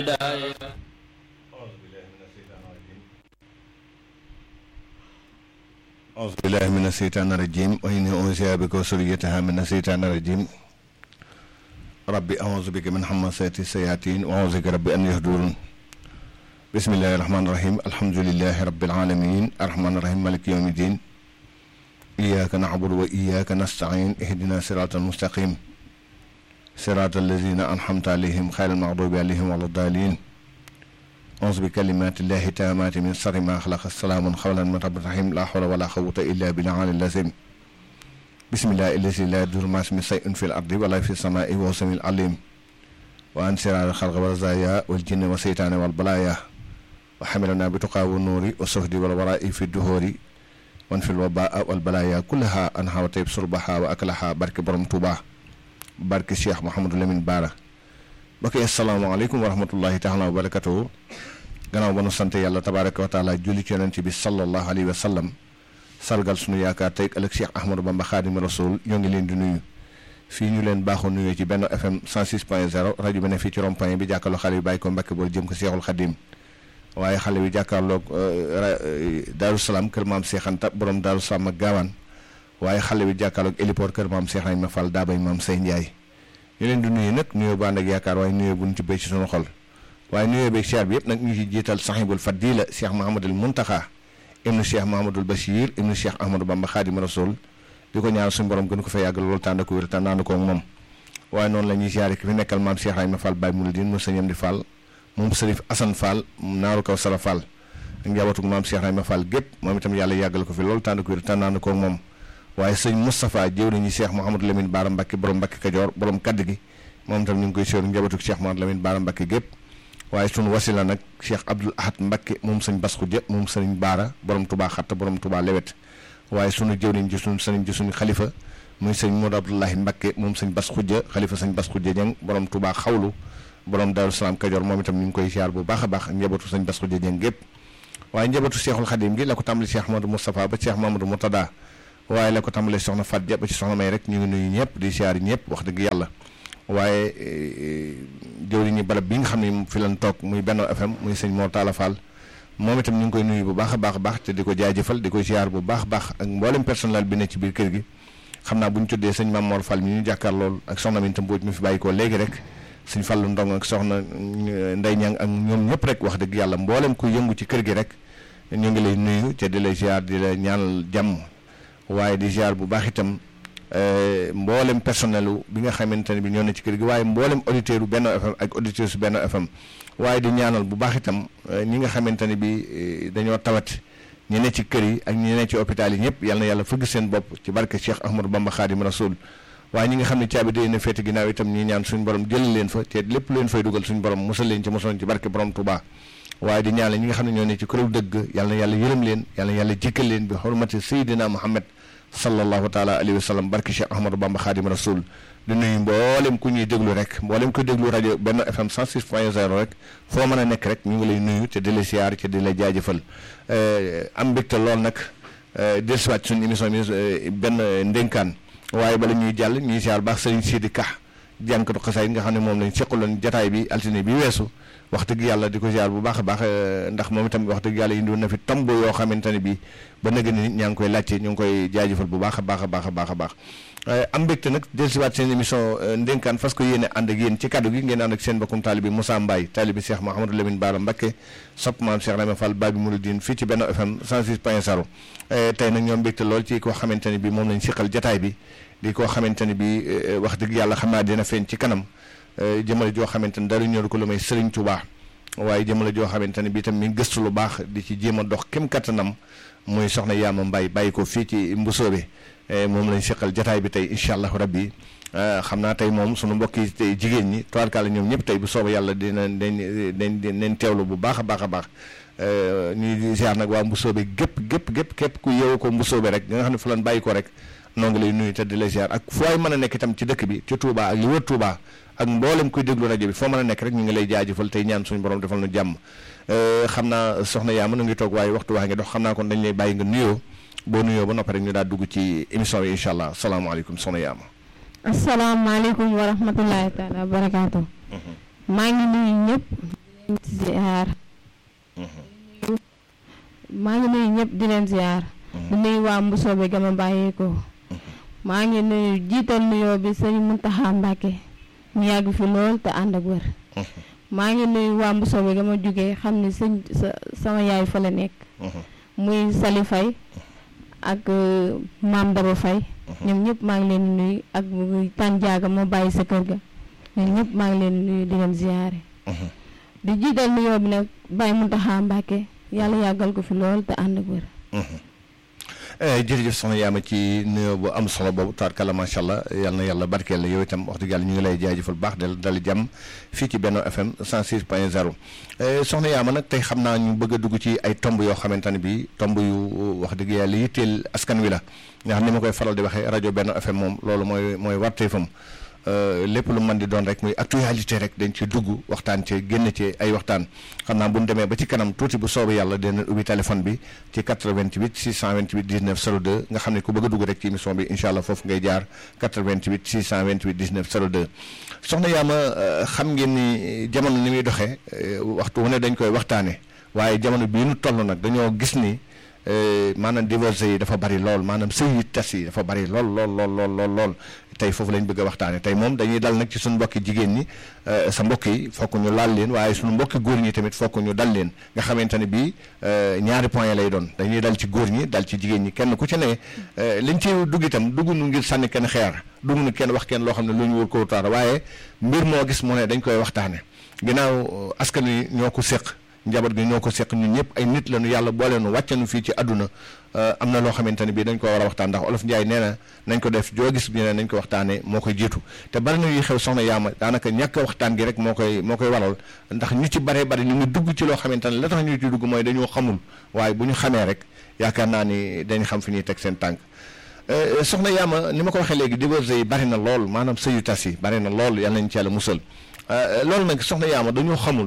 هدايا أعوذ بالله من الشيطان الرجيم وإني أوصي بك وذريتها من الشيطان الرجيم ربي أعوذ بك من همزات الشياطين وأعوذ بك ربي أن يهدرون بسم الله الرحمن الرحيم الحمد لله رب العالمين الرحمن الرحيم مالك يوم الدين إياك نعبد وإياك نستعين اهدنا صراط المستقيم صراط الذين أنعمت عليهم خير المغضوب عليهم ولا الضالين أعوذ بكلمات الله التامات من شر ما خلق السلام قولا من رب الرحيم لا حول ولا قوة إلا بالله اللازم بسم الله الذي لا يضر مع اسمه شيء في الأرض ولا في السماء وهو السميع العليم وعن شرار الخلق والرزايا والجن والشيطان والبلايا وحملنا بتقى والنور والصهد والوراء في الدهور وانفي الوباء والبلايا كلها أنها وطيب صربها وأكلها برك برم توبا برك الشيخ محمد لمن بارا mbokk yi asalaamaaleykum wa rahmatullahi taala wa barakatuhu gannaaw ba nu sant yàlla tabaraka wa taala julli ci yonent bi sallallahu alayhi wa sallam sargal sunu yaakaar tey ëllëg Cheikh Ahmadou Bamba Xaadimu Rasul ñoo ngi leen di nuyu fii ñu leen baaxoo nuyoo ci benn FM 106 point 0 rajo bi ne fii ci rond-point bi jàkkaarloo xale bi bàyyi ko Mbàkke bool jëm ko Seexul Xadim waaye xale bi jàkkaarloog Daaru Salaam kër maam Seex Anta borom Daaru Salaam ak gaawaan waaye xale bi jàkkaarloog héliport kër maam Seex Ibrahima Fall daa bay maam Sey Ndiaye ñu leen di nuyu nag nuyoo bu ànd ak yaakaar waaye nuyoo bu ñu ci béy ci sunu xol waaye nuyoo beeg siyaar bi yëpp nag ñu ci jiital sahibul fadila cheikh mahamadul muntaxa ibnu cheikh mahamadul bachir ibnu cheikh ahmadou bamba xaadim rasul di ko ñaanal suñu borom gën ko fa yàgg loolu tànn ko wér te naan ko moom waaye noonu la ñuy siyaare ki fi nekkal maam cheikh Ibrahima Fall Baye Mouridine mu sëñam di Fall moom sërif Assane Fall naaru kaw sara Fall ak njabootu maam cheikh Ibrahima Fall gépp moom itam yàlla yàggal ko fi loolu tànn ko wér te naan ko moom waaye sëñ Moustapha jëw nañu Cheikh Mouhamadou Lamine Baara Mbacke borom Mbacke Kajoor borom kaddu gi moom itam ñu ngi koy séeru njabootu Cheikh Mouhamadou Lamine Baara Mbacke gépp waaye sunu wasila nag Cheikh Abdoul Ahad Mbacke moom sëñ Bas Khoudia moom sëñ Baara borom Touba Xatta borom Touba Lewet waaye sunu jëw nañ ci sunu sëñ ci sunu xalifa muy sëñ Modou Abdoulahi Mbacke moom sëñ Bas Khoudia xalifa sëñ Bas Khoudia Dieng borom Touba xawlu borom Darou Salaam Kajoor moom itam ñu ngi koy siyaar bu baax a baax njabootu sëñ Bas Khoudia Dieng gépp waaye njabootu Cheikhul Khadim gi la ko tàmbali Cheikh Mamadou Moustapha ba Cheikh Mamadou Moutada waaye la ko tàmbalee soxna Fat Dia ba ci soxna May rek ñu ngi nuyu ñëpp di siyaar ñëpp wax dëgg yàlla waaye jëwriñu barab bi nga xam ne fi lan toog muy Benno FM muy sëñ Mor Talla Fall moom itam ñu ngi koy nuyu bu baax a baax a baax te di ko jaajëfal di ko siyaar bu baax a baax ak mboolem personnel bi ne ci biir kër gi xam naa bu ñu tuddee sëñ Mame Mor Fall mi ñu jàkkaar lool ak soxna Minta Mbodj mi fi bàyyi ko léegi rek sëñ Fallu Ndong ak soxna Ndey Ñang ak ñoom ñëpp rek wax dëgg yàlla mboolem ku yëngu ci kër gi rek ñu ngi lay nuyu te di la siyaar di la ñaanal jàmm waaye di ziar bu baax itam mboolem personnel bi nga xamante ne bi ñoo ne ci kër gi waaye mboolem auditeur bu Benno FM ak auditeur su Benno FM waaye di ñaanal bu baax itam ñi nga xamante ne bi dañoo tawat ñi ne ci kër yi ak ñi ne ci hôpital yi ñëpp yal na yàlla fëgg seen bopp ci barke Cheikh Ahmadou Bamba Khadim Rasoul waaye ñi nga xam ne caabi day na féete ginnaaw itam ñi ñaan suñu borom jël leen fa te lépp leen fay dugal suñu borom musal leen ci mosoon ci barke borom Touba waaye di ñaanal ñi nga xam ne ñoo ne ci këru dëgg yal na yàlla yërëm leen yal na yàlla jëkkal leen bi xurmati Seydina Muhammad sallallahu taala alayhi wa sallam barki Cheikh Ahmadou Bamba Khadim Rasoul di nuyu mboolem ku ñuy déglu rek mboolem ku déglu rajo Benno FM 106 point 0 rek foo mën a nekk rek ñu ngi lay nuyu te di la siyaar te di la jaajëfal am mbégte lool nag dellusiwaat suñu émission bi benn ndénkaan waaye bala ñuy jàll ñuy siyaar baax Serigne Sidi Ka jànkatu xasaay nga xam ne moom lañ seqaloon jataay bi altine bi weesu wax dëgg yàlla di ko ziar bu baax a baax ndax moom itam wax dëgg yàlla indiwoon na fi tomb yoo xamante ne bii ba nag ni ñaa ngi koy laajte ñu ngi koy jaajëfal bu baax a baax a baax a baax a baax am mbégte nag dellusiwaat seen émission ndénkaan fas ko yéene ànd ak yéen ci kaddu gi ngeen ànd ak seen bokkum taalibi Moussa Mbaye taalibi Cheikh Mouhamadou Lamine Bara Mbacké sopp maam Cheikh Ibrahima Fall Babi Mouridine fii ci Benno FM 106 point 0 tey nag ñoom mbégte lool ci koo xamante ne bii moom lañ siqal jataay bi di koo xamante ne bii wax dëgg yàlla xam naa dina feeñ ci kanam jëmale joo xamante ne dara ñor ko lu may Serigne Touba waaye jëmale joo xamante ne bii tam mi gëstu lu baax di ci jéem a dox kem kattanam muy soxna Yaama Mbaye bàyyi ko fii ci Mbusoobe moom lañ seqal jataay bi tey incha allahu rabbi xam naa tey moom sunu mbokk yi tey jigéen ñi toirkala ñoom ñëpp tey bu soobee yàlla dina dañ dañ dañ teewlu bu baax a baax a baax ñuy ziar nag waa Mbusoobe gépp gépp gépp képp ku yeewu ko Mbusoobe rek nga xam ne fa lan bàyyi ko rek noo ngi lay nuyu te di la ziar ak foo mën a nekk itam ci dëkk bi ci Touba ak li wër Touba ak mboolem kuy déglu rajo bi foo mën a nekk rek ñu ngi lay jaajëfal tey ñaan suñu borom defal nu jàmm xam naa soxna yaa mën a ngi toog waaye waxtu waa ngi dox xam naa kon dañ lay bàyyi nga nuyoo boo nuyoo ba noppi rek ñu daal dugg ci émission bi incha allah salaamaaleykum soxna Yaama. asalaamaaleykum wa rahmatulahi taala wa barakaatu. maa ngi nuyu ñëpp. ziar maa ngi nuyu ñëpp di leen ziar di nuyu waa Mbusoobe ga ma bàyyeekoo maa ngi nuyu jiital nuyoo bi sëñ Muntaxa Mbàkke mu yàgg fi lool te ànd ak wër maa ngi nuyu waa Mbusoobe ga ma jógee xam ne sëñ sa sama yaay fa la nekk muy Sali Fay ak maam Daba Fay ñoom ñëpp maa ngi leen di nuyu ak tànjaaga ma bàyyi sa kër ga ñoom ñëpp maa ngi leen di nuyu di leen ziyaare di jiital nuyoo bi nag Baye Muntaxa Mbàkke yàlla yàggal ko fi lool te ànd ak wër jërëjëf soxna Yaama ci nuyoo bu am solo boobu taarkalla macha allah yal na yàlla barkeel la yow itam wax dëgg yàlla ñu ngi lay jaajëfal baax del dal jàmm fii ci Benno FM 106 point 0 soxna Yaama nag tey xam naa ñu bëgg a dugg ci ay tomb yoo xamante ne bii tomb yu wax dëgg yàlla yitteel askan wi la nga xam ni ma koy faral di waxee rajo Benno FM moom loolu mooy mooy warteefam lépp lu mën di doon rek muy actualité rek dañ ci dugg waxtaan ci génn ci ay waxtaan xam naa bu ñu demee ba ci kanam tuuti bu soobee yàlla dina ubbi téléphone bi ci 88 628 19 02 nga xam ne ku bëgg a dugg rek ci émission bi incha allah foofu ngay jaar 88 628 19 02 soxna Yaama xam ngeen ni jamono ni muy doxee waxtu wu ne dañ koy waxtaane waaye jamono bii nu toll nag dañoo gis ni maanaam divorce yi dafa bari lool maanaam sëy yi tas yi dafa bari lool lool lool lool lool lool tey foofu lañ bëgg a waxtaane tey moom dañuy dal nag ci suñu mbokki jigéen ñi sa mbokk yi fokk ñu laal leen waaye suñu mbokki góor ñi tamit fokk ñu dal leen nga xamante ne bii ñaari point lay doon dañuy dal ci góor ñi dal ci jigéen ñi kenn ku ci ne liñ ci dugg itam dugg nu ngir sànni kenn xeer dugg nu kenn wax kenn loo xam ne lu ñu wër ko taara waaye mbir moo gis mu ne dañ koy waxtaane ginnaaw askan wi ñoo ko séq njaboot gi ñoo ko seq ñun ñëpp ay nit lañu yàlla boole nu wàcce nu fii ci àdduna am na loo xamante ne bii dañ ko war a waxtaan ndax olof Njaay nee na nañ ko def joo gis bi ne nañ ko waxtaanee moo koy jiitu te bari na yuy xew soxna Yaama daanaka ñàkk waxtaan gi rek moo koy moo koy waral ndax ñu ci baree bari ñu ngi dugg ci loo xamante ne la tax ñu ci dugg mooy dañoo xamul waaye bu ñu xamee rek yaakaar naa ni dañ xam fi ñuy teg seen tànk soxna Yaama ni ma ko waxee léegi divorce yi bari na lool maanaam sëyu tas yi bari na lool yàlla nañ ci yàlla musal loolu nag soxna Yaama dañoo xamul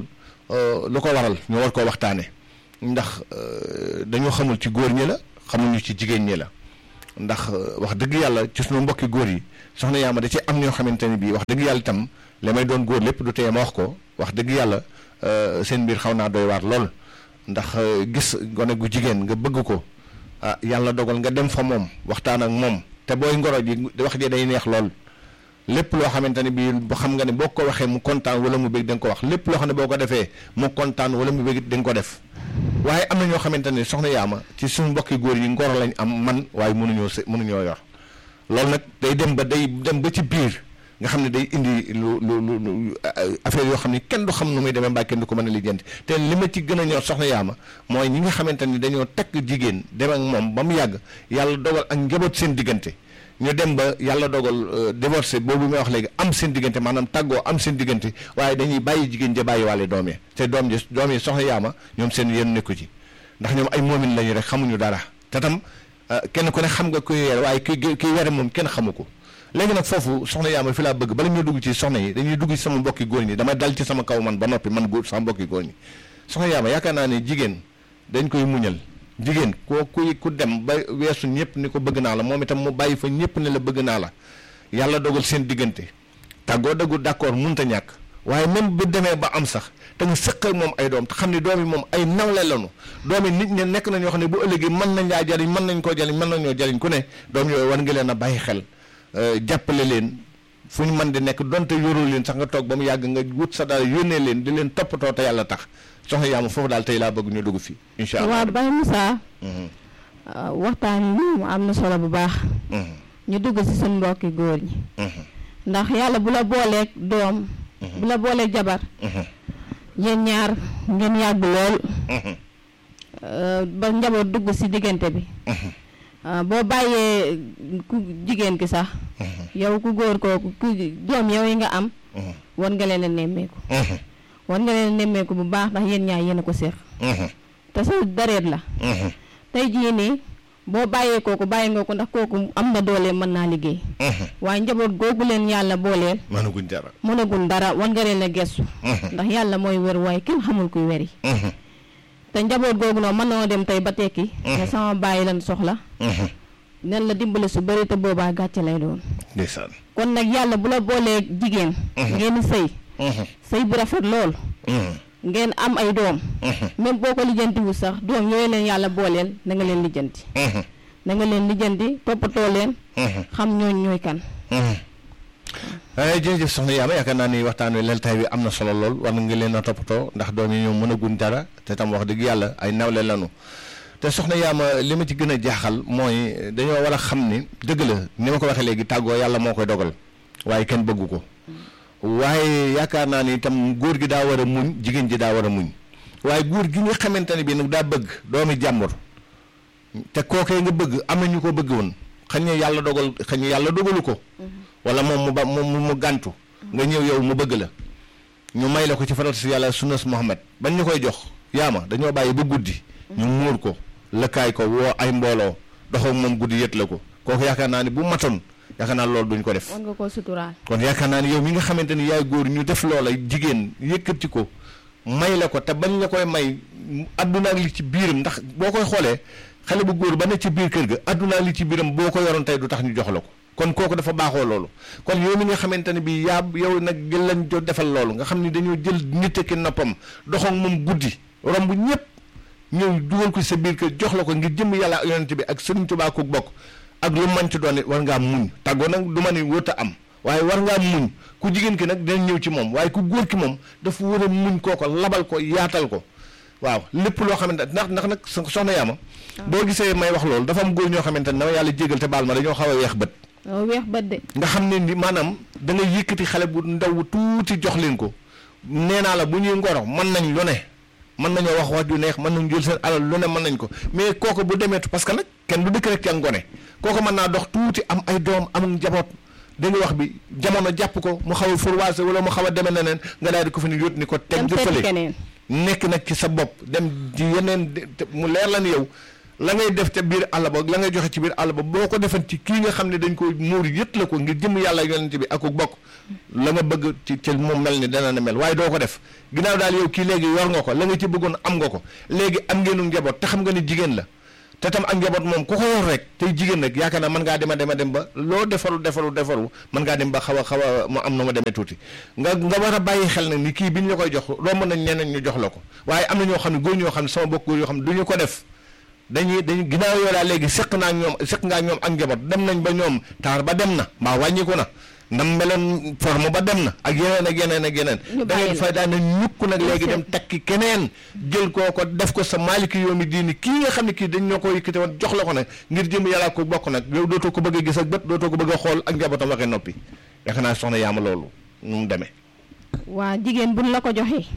lu ko waral ñu war koo waxtaane ndax dañoo xamul ci góor ñi la xamuñu ci jigéen ñi la ndax wax dëgg yàlla ci suñu mbokki góor yi soxna Yaama da ci am ñoo xamante ne bii wax dëgg yàlla itam li may doon góor lépp du tee ma wax ko wax dëgg yàlla seen mbir xaw naa doy waar lool ndax gis gone gu jigéen nga bëgg ko ah yàlla dogal nga dem fa moom waxtaan ak moom te booy ngoro ji wax ji day neex lool lépp loo xamante ne bii xam nga ne boo ko waxee mu kontaan wala mu bëgg da nga ko wax lépp loo xam ne boo ko defee mu kontaan wala mu bëgg da nga ko def waaye am na ñoo xamante ne soxna Yaama ci suñu mbokki góor yi ngoro lañ am man waaye mënuñoo se mënuñoo yor loolu nag day dem ba day dem ba ci biir nga xam ne day indi lu lu lu affaire yoo xam ne kenn du xam nu muy demee mbaa kenn du ko mën a lijjanti te li ma ci gën a ñor soxna Yaama mooy ñi nga xamante ni dañoo takk jigéen dem ak moom ba mu yàgg yàlla dogal ak njaboot seen diggante. ñu dem ba yàlla dogal divorcé boobu may wax léegi am seen diggante maanaam tàggoo am seen diggante waaye dañuy bàyyi jigéen ja bàyyi waale doom yi te doom ji doom yi soxna yaama ñoom seen yéen nekku ci ndax ñoom ay moomin lañu rek xamuñu dara te tam kenn ku ne xam nga kuy weer waaye ki kiy were moom kenn xamu ko léegi nag foofu soxna yaama fi laa bëgg bala ñoo dugg ci soxna yi dañuy dugg ci sama mbokki góor ñi dama dal ci sama kaw man ba noppi man góor sama mbokki góor ñi soxna yaama yaakaar naa ne jigéen dañ koy muñal jigéen koo kuy ku dem ba weesu ñëpp ni ko bëgg naa la moom itam mu bàyyi fa ñëpp ne la bëgg naa la yàlla dogal seen diggante tàggoo dëggu d'accord mënut a ñàkk waaye même bu demee ba am sax te nga sëq ak moom ay doom te xam ne doom yi moom ay nawle lañu doom yi nit ñi nekk na ñoo xam ne bu ëllëgee mën nañ laa jariñ mën nañ koo jariñ mën nañoo jariñ ku ne doom yooyu war nga leen a bàyyi xel jàppale leen fu ñu mën di nekk donte yoroo leen sax nga toog ba mu yàgg nga wut sa daal yónnee leen di leen toppatoo te yàlla tax soxna Yaama foofu daal tey laa bëgg ñu dugg fii incha allah waaw Baye Moussa waxtaan yi moom am na solo bu baax ñu dugg ci suñu mbokki góor ñi ndax yàlla bu la booleeg doom bu la booleeg jabar yéen ñaar ngeen yàgg lool ba njaboot dugg ci diggante bi boo bàyyee ku jigéen ki sax yow ku góor kooku ku doom yow yi nga am war nga leen a nemmeeku war nga leen a nemmeeku bu baax ndax yéen ñaar yéen a ko séq te sa dareet la tey jii nii boo bàyyee kooku bàyyi nga ko ndax kooku am na doole mën naa liggéey waaye njaboot googu leen yàlla booleel mënaguñ dara mënaguñ dara war nga leen a gestu ndax yàlla mooy wér waaye kenn xamul kuy weri te njaboot googu noonu mën noo dem tey ba tekki ne sama bàyyi lan soxla nen la dimbale su bëri te boobaa gàcce lay doon ndeysaan kon nag yàlla bu la boolee jigéen ngeen sëy sëy bu rafet lool ngeen am ay doom même boo ko lijjantiwu sax doom yooyu leen yàlla booleel na nga leen lijjanti na nga leen lijjanti toppatoo leen xam ñooñ ñooy kan jërëjëf soxna Yaama yaakaar naa ni waxtaan wi leltaay bi am na solo lool war nga leen a toppatoo ndax doom yi ñoo mën a gun dara te tam wax dëgg yàlla ay nawle lanu te soxna Yaama li ma ci gën a jaaxal mooy dañoo war a xam ni dëgg la ni ma ko waxee léegi tàggoo yàlla moo koy dogal waaye kenn bëggu ko waaye yaakaar naa ni itam góor gi daa war a muñ jigéen ji daa war a muñ waaye góor gi nga xamante ne bii nag daa bëgg doomi jàmbur te kookee nga bëgg am na ñu ko bëgg woon xañ ne yàlla dogal xañ ne yàlla dogalu ko wala moom mu ba mu mu gàntu nga ñëw yow mu bëgg la ñu may la ko ci faral si yàlla sunnas Muhammad bañ ñu koy jox yaama dañoo bàyyi ba guddi ñu muur ko lëkkaay ko woo ay mbooloo doxoo moom guddi yët la ko kooku yaakaar naa ni bu matoon yaakaar naa loolu duñ ko def war nga koo suturaal kon yaakaar naa ni yow mi nga xamante ni yaay góor ñu def loola jigéen yëkkati ko may la ko te bañ la koy may adduna ak li ci biiram ndax boo koy xoolee xale bu góor ba ne ci biir kër ga adduna ak li ci biiram boo ko yoroon tey du tax ñu jox la ko kon kooku dafa baaxoo loolu kon yow mi nga xamante ne bii yaa yow nag jël lañ jo defal loolu nga xam ni dañoo jël nit ki noppam doxoog moom guddi romb ñëpp ñëw dugal ko sa biir kër jox la ko ngir jëm yàlla ak yonent bi ak Sëriñ Tuubaa ku bokk ak lu man ci doon it war ngaa muñ tàggoo nag du ma ni wóota am waaye war ngaa muñ ku jigéen ki nag dinañ ñëw ci moom waaye ku góor ki moom dafa war a muñ kooko labal ko yaatal ko waaw lépp loo xamante ndax ndax nag soxna yaama boo gisee may wax loolu dafa am góor ñoo xamante ne dama yàlla jégal te baal ma dañoo xaw a weex bët waaw weex bët de nga xam ne ni maanaam da ngay yëkkati xale bu ndaw bu tuuti jox leen ko nee naa la bu ñuy ngoro mën nañ lu ne mën nañoo wax wax ju neex mën nañ jël seen alal lu ne mën nañ ko mais kooku bu demeetu parce que nag kenn du dëkk rek ca ngone kooku mën naa dox tuuti am ay doom am njaboot da nga wax bi jamono jàpp ko mu xaw a fourwaase wala mu xaw a demee neneen nga daal di ko fi ni yót ni ko teg jëfale keneen nekk nag ci sa bopp dem ci yeneen mu leer la ni yow la ngay def ca biir àll ba la ngay joxe ci biir àll ba boo ko defan ci kii nga xam ne dañ ko muur yët la ko ngir jëm yàlla yonent bi ak bokk la nga bëgg ci ci moom mel ni dana na mel waaye doo ko def ginnaaw daal yow kii léegi yor nga ko la nga ci bëggoon am nga ko léegi am ngeenu njaboot te xam nga ni jigéen la te tam ak njaboot moom ku ko yor rek tey jigéen nag yaakaar naa mën ngaa dema dema dem ba loo defaru defaru defaru mën ngaa dem ba xaw a xaw a mu am na ma demee tuuti nga nga war a bàyyi xel nag ni kii bi ñu la koy jox romb nañ ñeneen ñu jox la ko waaye am na ñoo xam ne góor ñoo xam ne sama bokk góor yoo xam ne du ñu ko def dañuy dañuy ginnaaw yoo daal léegi seq naa ñoom seq ngaa ñoom ak njaboot dem nañ ba ñoom taar ba dem na mbaa wàññiku na ndam meloon forme ba dem na ak yeneen ak yeneen ak yeneen da ngeen fay daan na ñukk nag léegi dem takki keneen jël koo ko def ko sa maaliki yow mi diini kii nga xam ne kii dañ ñoo ko yëkkate woon jox la ko nag ngir jëm yàlla ko bokk nag yow dootoo ko bëgg a gis ak bët dootoo ko bëgg a xool ak njabootam waxee noppi yaakaar naa soxna yaama loolu nu mu demee waa jigéen buñ la ko joxee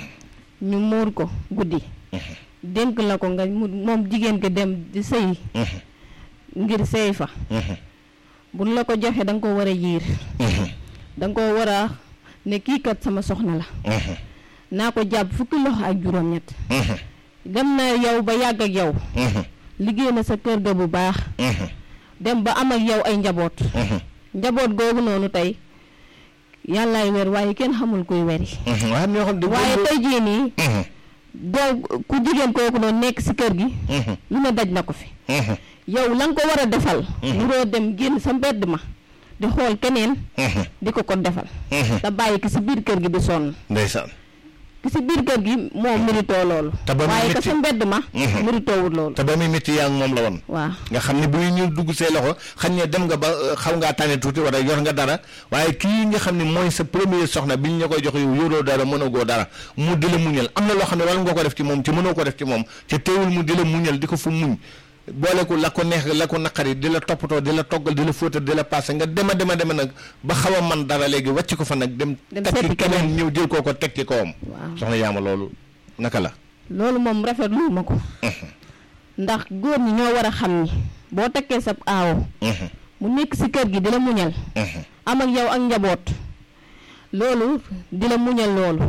ñu muur ko guddi dénk la ko nga mu moom jigéen ko dem di sëy ngir sëy fa buñ la ko joxee da nga ko war a yiir da nga ko war a ne kii kat sama soxna la naa ko jàpp fukki loxo ak juróom-ñett dem na yow ba yàgg ak yow liggéey na sa kër ga bu baax dem ba am ak yow ay njaboot njaboot googu noonu tey yàllaay wer waaye kenn xamul kuy weri waaye tey jii nii doo ku jigéen kooku noonu nekk si kër gi lu ne daj na ko fi yow la nga ko war a defal muroo dem génn sa mbedd ma di xool keneen di ko ko defal te bàyyi ki si biir kër gi di sonn ndeysaan ki si biir kër gi moom méritoo loolu waaye ka sa mbedd ma méritoowul loolu te ba muy métti yaa ngi moom la woon waaw nga xam ne bu ñu dugg see loxo xam ne dem nga ba xaw ngaa tànne tuuti wala yor nga dara waaye kii nga xam ne mooy sa premier soxna bi ñu la koy jox yow yoroo dara mënagoo dara mu di la muñal am na loo xam ne wala nga ko def ci moom ci mënoo ko def ci moom te teewul mu di la muñal di ko fu muñ boole ko la ko neex la ko naqari di la toppatoo di la toggal di la fóotal di la paase nga dema dema dema nag ba xaw a man dara léegi wàcc ko fa nag dem takki keneen ñëw jël koo ko teg ci kawam soxna yaama loolu naka la loolu moom rafetlu ma ko ndax góor ñi ñoo war a xam ni boo takkee sa aawo mu nekk si kër gi di la muñal am ak yow ak njaboot loolu di la muñal loolu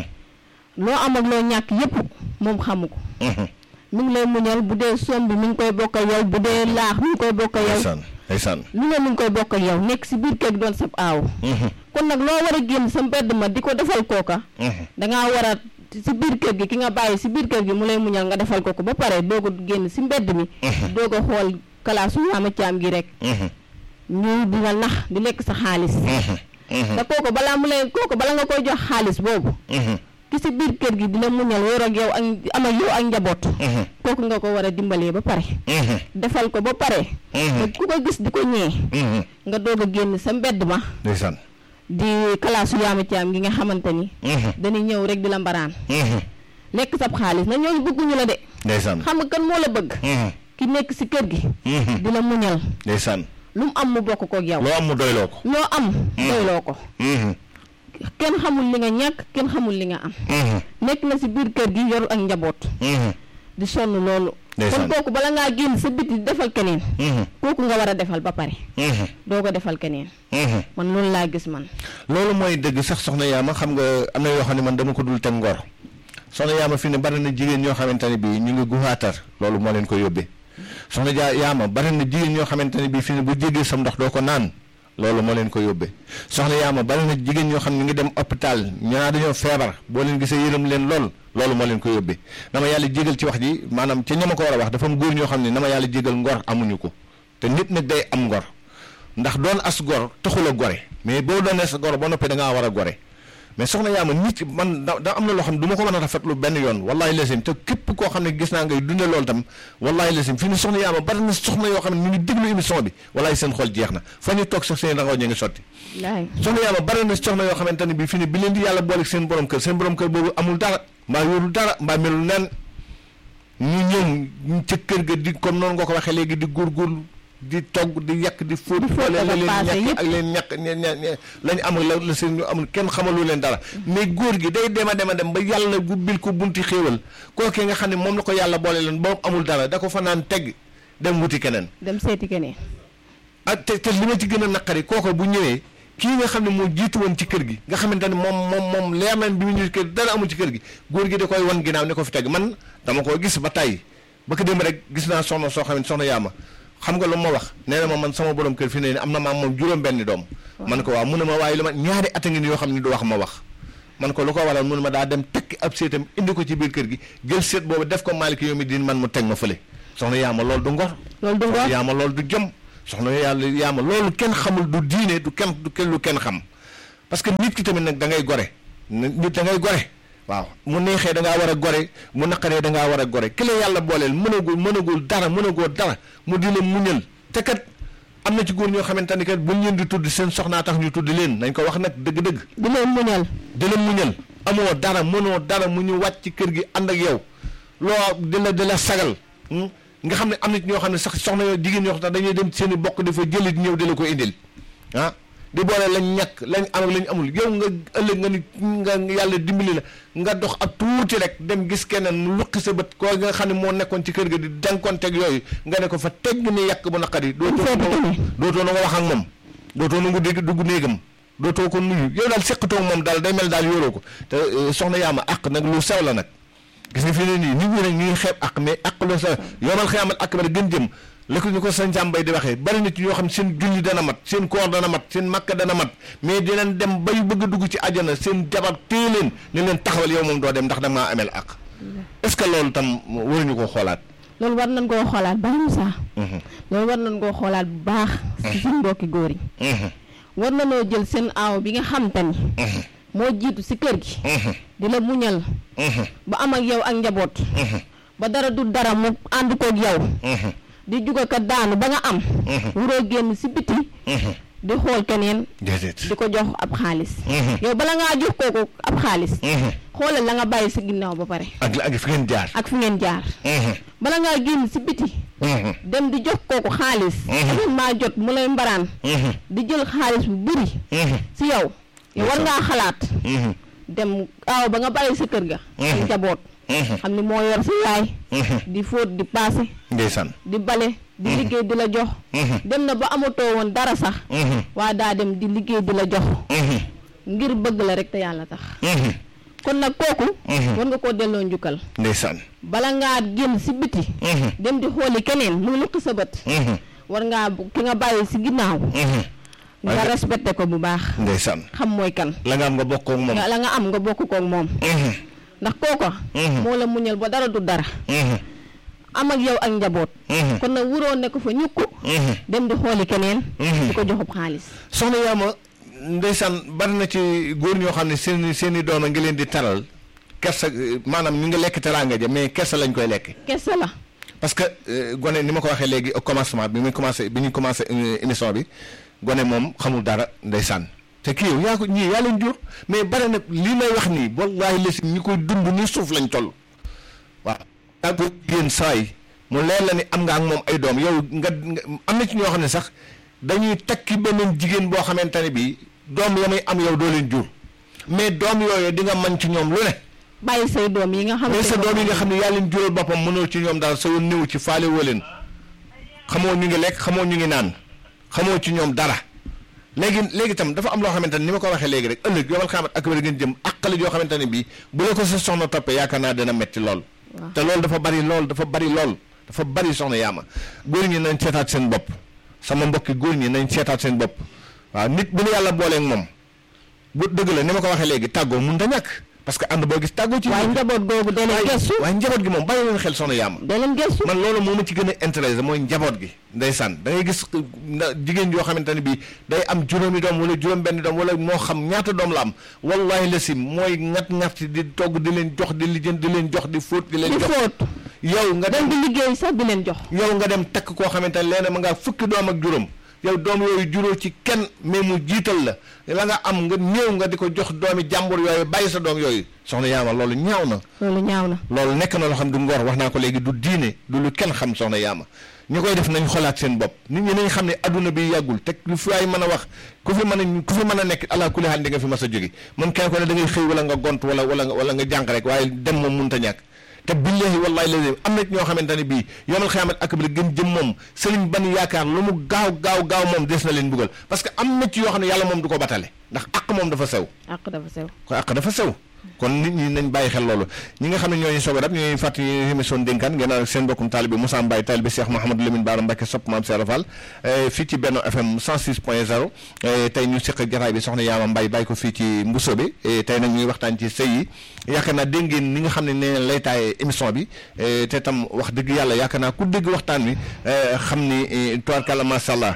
loo am ak loo ñàkk yépp moom xamu ko mi ngi lay muñal bu dee soom bi mi ngi koy bokk ak yow bu dee laax mi ngi koy bokk ak yow ndeysaan lu ne mi ngi koy bokk ak yow nekk si biir kër gi doon sab aaw kon nag loo war a génn sa mbedd ma di ko defal kooka dangaa war a si biir kër gi ki nga bàyyi si biir kër gi mu lay muñal nga defal ko ko ba pare doo ko génn si mbedd mi doo ko xool kalaasu yaama caam gi rek ñu di la nax di lekk sa xaalis te kooku balaa mu lay kooku bala nga koy jox xaalis boobu ki si biir kër gi dina muñal yor ak yow ak am ak yow ak njaboot kooku nga ko war a dimbalee ba pare defal ko ba pare te ku ko gis di ko ñee nga doog a génn sa mbedd ma ndeysaan di kalaasu yaama caam gi nga xamante ni dañuy ñëw rek di la mbaraan lekk sab xaalis na ñooñu bëgguñu la de ndeysaan xam nga kan moo la bëgg ki nekk si kër gi di la muñal ndeysaan lu mu am mu bokk kook yow loo am mu doyloo ko loo am doyloo ko kenn xamul li nga ñàkk kenn xamul li nga am nekk na si biir kër gi yor ak njaboot di sonn loolu kon ndeysaan kooku bala ngaa génn sa biti defal keneen kooku nga war a defal ba pare doo ko defal keneen man loolu laa gis man loolu mooy dëgg sax soxna yaama xam nga am na yoo xam ne man dama ko dul teg ngor soxna yaama fi ne bari na jigéen ñoo xamante ne bii ñu ngi guxaatar loolu moo leen ko yóbbee soxna jaa yaama bari na jigéen ñoo xamante ne bii fi ne bu jégee sam ndox doo ko naan loolu moo leen ko yóbbee soxna yaama bari na jigéen ñoo xam ne ñu ngi dem hôpital ñaa dañoo feebar boo leen gisee yërëm leen lool loolu moo leen ko yóbbee dama yàlla jégal ci wax ji maanaam ca ñama ko war a wax dafa am góor ñoo xam ne dama yàlla jégal ngor amuñu ko te nit nag day am ngor ndax doon as gor taxul a gore mais boo doonee sa gor ba noppi da ngaa war a gore mais soxna yaa ma nit man da da am na loo xam ne du ma ko mën a rafetlu benn yoon wallahi lesim te képp koo xam ne gis naa ngay dunde loolu tam wallahi lesim fii ni soxna yaa ma bari na soxna yoo xam ne ñu ngi déglu émission bi wallahi seen xol jeex na fa ñu toog sax seen rangoo ñu ngi sotti laay soxna yaa ma bari na soxna yoo xamante ne bi fii ni bi leen di yàlla boole seen borom kër seen borom kër boobu amul dara mbaa yorul dara mbaa melul nen ñu ñëw ca kër ga di comme noonu nga ko waxee léegi di góorgóorlu di togg di yàq di fóot fóot la ak a leen paase ñàkk yëpp. ak leen ñàkk ña ña ña lañu amul la la seen ñu amul kenn xamalu leen dara mais góor gi day dem a dem a dem ba yàlla gubbil ko bunti xéewal kookee nga xam ne moom la ko yàlla boole leen boobu amul dara da ko fa naan tegg dem wuti keneen dem seeti keneen ak te te li ma ci gën a naqari kooko bu ñëwee kii nga xam ne moo jiitu woon ci kër gi nga xamante ne moom moom moom leer nañ bi mu ñëw ci kër gi dara amul ci kër gi góor gi da koy wan ginnaaw ne ko fi teg man dama koo gis ba tàyyi ba ko dem rek gis naa soxna soo xam ne soxna yaama xam nga lu ma wax nee na ma man sama borom kër fi ne ni am na maam moom juróom benni doom man ko waaw mu ne ma waaye lu ma ñaari at a ngi ni yoo xam ne du wax ma wax man ko lu ko waral mu ne ma daa dem tekki ab seetam indi ko ci biir kër gi jël seet boobu def ko maaliki yow mi din man mu teg ma fële soxna yaama loolu du ngor loolu du ngor yaama loolu du jom soxna yàlla yaama loolu kenn xamul du diine du kenn du kenn lu kenn xam parce que nit ki tamit nag da ngay gore nit da ngay gore waaw mu neexee da ngaa war a gore mu naqaree da ngaa war a gore ki la yàlla booleel mënagul mënagul dara mënagoo dara mu di la muñal te kat am na ci góor ñoo xamante ni kat buñ leen di tudd seen soxnaa tax ñu tudd leen nañ ko wax nag dëgg-dëgg di leen muñal di la muñal amoo dara mënoo dara mu ñu wàcc ci kër gi ànd ak yow loo di la di la sagal hmm? nga xam ne am na ci ñoo xam ne sax soxna yoo jigéen ñoo xam ne dañuy dem seen i bokk dafa jëlit ñëw di la ko indil ah di boole lañ ñàkk lañ am ak lañ amul yow nga ëllëg nga ni nga yàlla dimbali la nga dox ak tuuti rek dem gis keneen mu luqi sa bët koo nga xam ne moo nekkoon ci kër ga di denkonteeg yooyu nga ne ko fa tegg ni yàq bu naqari dootoo seeti na keneen. dootoo na nga wax ak moom dootoo na nga dégg dugg néegam dootoo ko nuyu yow daal seqatoo moom daal day mel daal yoroo ko te eh, soxna yaama àq nag lu sew la nag gis nga fi ne nii nit ñi nag ñu ngi xeeb àq mais àq lu sew yomal xiyaamal àq ba gën jëm la ko ñu ko sañ sàmbay di waxee bari nit ñoo xam seen julli dana mat seen koor dana mat seen makka dana mat mais dinañ dem bay bëgg a dugg ci àjjana seen jabar téye leen ne leen taxawal yow moom doo dem ndax da maa amel àq est-ce que loolu tam waruñu ko xoolaat loolu war nañ koo xoolaat baax Moussa loolu war nañ koo xoolaat bu baax si suñu mbokki góor yi war nañoo jël seen aaw bi nga xam te ni moo jiitu si kër gi di la muñal ba am ak yow ak njaboot ba dara du dara mu ànd koog yow di juga ka daanu ba nga am wuroo génn si biti di xool keneen déedéet di ko jox ab xaalis yow bala ngaa jox kooku ab xaalis xoolal la nga bàyyi si ginnaaw ba pare ak ak fi ngeen jaar ak fi ngeen jaar bala ngaa génn si biti dem di jox kooku xaalis dafa maa jot mu lay mbaraan di jël xaalis bu bëri si yow yow war ngaa xalaat dem aaw ba nga bàyyi sa kër ga ak njaboot xam ni moo yor sa yaay di fóot di paase ndeysaan di bale di liggéey di la jox dem na ba amatoo woon dara sax waa daa dem di liggéey di la jox ngir bëgg la rek te yàlla tax kon nag kooku war nga koo delloo njukkal ndeysaan bala ngaa génn si biti dem di xooli keneen muy lukk sa bët war ngaa bu- ki nga bàyyi si ginnaaw nga Waaye- respecté ko bu baax ndeysaan xam mooy kan la nga am nga bokk ak moom nga la nga am nga bokk koog moom ndax kooko moo la muñal ba dara du dara am ak yow ak njaboot kon nag wuroo ne ko fa ñukku dem di xooli keneen di ko joxub xaalis soxna yaama ndeysaan bari na ci góor ñoo xam ne seen seen i doom a ngi leen di taral kersa euh, maanaam ñu ngi lekk teraanga ja mais kersa lañ koy lekk kese la parce que euh, gone ni ma ko waxee léegi au commencement bi muy commencé bi ñuy commencé euh, émission bi gone moom xamul dara ndeysaan te kii yow yaa ko ñii yaa leen jur mais bare na lii may wax nii wallaahi la si ñi koy dund ni suuf lañ toll waaw yaa ko jigéen saay mu leer la ni am nga ak moom ay doom yow nga nga am na ci ñoo xam ne sax dañuy takki beneen jigéen boo xamante ne bii doom ya muy am yow doo leen jur mais doom yooyu di nga mën ci ñoom lu ne bàyyi say doom yi nga xam mais sa doom yi nga xam ne yaa leen jural boppam mënoo ci ñoom daal sa yoon néew ci faale woo leen xamoo ñu ngi lekk xamoo ñu ngi naan xamoo ci ñoom dara léegi léegi itam dafa am loo xamante ne ni ma ko waxee léegi rek ëllëg yomal xaamat ak wér ngeen jëm àqale yoo xamante ne bii bu la ko sa soxna toppee yaakaar naa dina metti lool te loolu dafa bari lool dafa bari lool dafa bari soxna yaama góor ñi nañ seetaat seen bopp sama mbokki góor ñi nañ seetaat seen bopp waaw nit bu nu yàlla booleeg moom bu dëgg la ni ma ko waxee léegi tàggoo mun da ñàkk parce que ànd boo gis tàggoo ci waaye njaboot googu da leen gestu waaye njaboot gi moom bàyyi leen xel soxna yaama da leen gestu man loolu moo ma ci gën a intéressé mooy njaboot gi ndeysaan da ngay gis na jigéen yoo xamante ne bii day am juróomi doom wala juróom benn doom wala moo xam ñaata doom la am wallahi la sim mooy ngat ngat di togg di leen jox di lijjën di leen jox di fóot di leen di jox fóot yow nga dem dem di liggéey sax di leen jox yow nga dem takk koo xamante ne leena ma ngaa fukki doom ak juróom yow doom yooyu juróo ci kenn mais mu jiital la la nga am nga ñëw nga di ko jox doomi jàmbur yooyu bàyyi sa doom yooyu soxna yaama loolu ñaaw na loolu ñaaw na loolu nekk na loo xam du ngor wax naa ko léegi du diine du lu kenn xam soxna yaama ñu koy def nañ xolaat seen bopp nit ñi nañ xam ne adduna bi yàggul te lu fi ay mën a wax ku fi mën a ku fi mën a nekk ala kulli haal di nga fi mas a jóge man kenn ko ne da ngay xëy wala nga gont wala wala nga wala nga jànq rek waaye dem moom mënut a ñàkk te billahi wallahi lazim am na ñoo xamante ne bii yomal xiyaamat ak bi gën jëm moom sëriñ ban yaakaar lu mu gaaw gaaw gaaw moom des na leen buggal parce que am na ci yoo xam ne yàlla moom du ko batale ndax àq moom dafa sew àq dafa sew ko àq dafa sew kon nit ñi nañ bàyyi xel loolu ñi nga xam ne ñooñu soog a dab ñooñu fàttali émission dénkaan ngeen ànd ak seen mbokkum taalibe Moussa Mbaye taalibe Cheikh Mouhamadou Lamine Bara Mbacké sopp Maam Cheikh Fall fii ci Benno FM 106 point 0 tey ñu seq jataay bi soxna Yaama Mbaye bàyyi ko fii ci Mbuso bi tey nag ñuy waxtaan ci sëy yi yaakaar naa dégg ngeen ni nga xam ne nee lay taay émission bi te tam wax dëgg yàlla yaakaar naa ku dégg waxtaan wi xam ni tubaarkàlla macha allah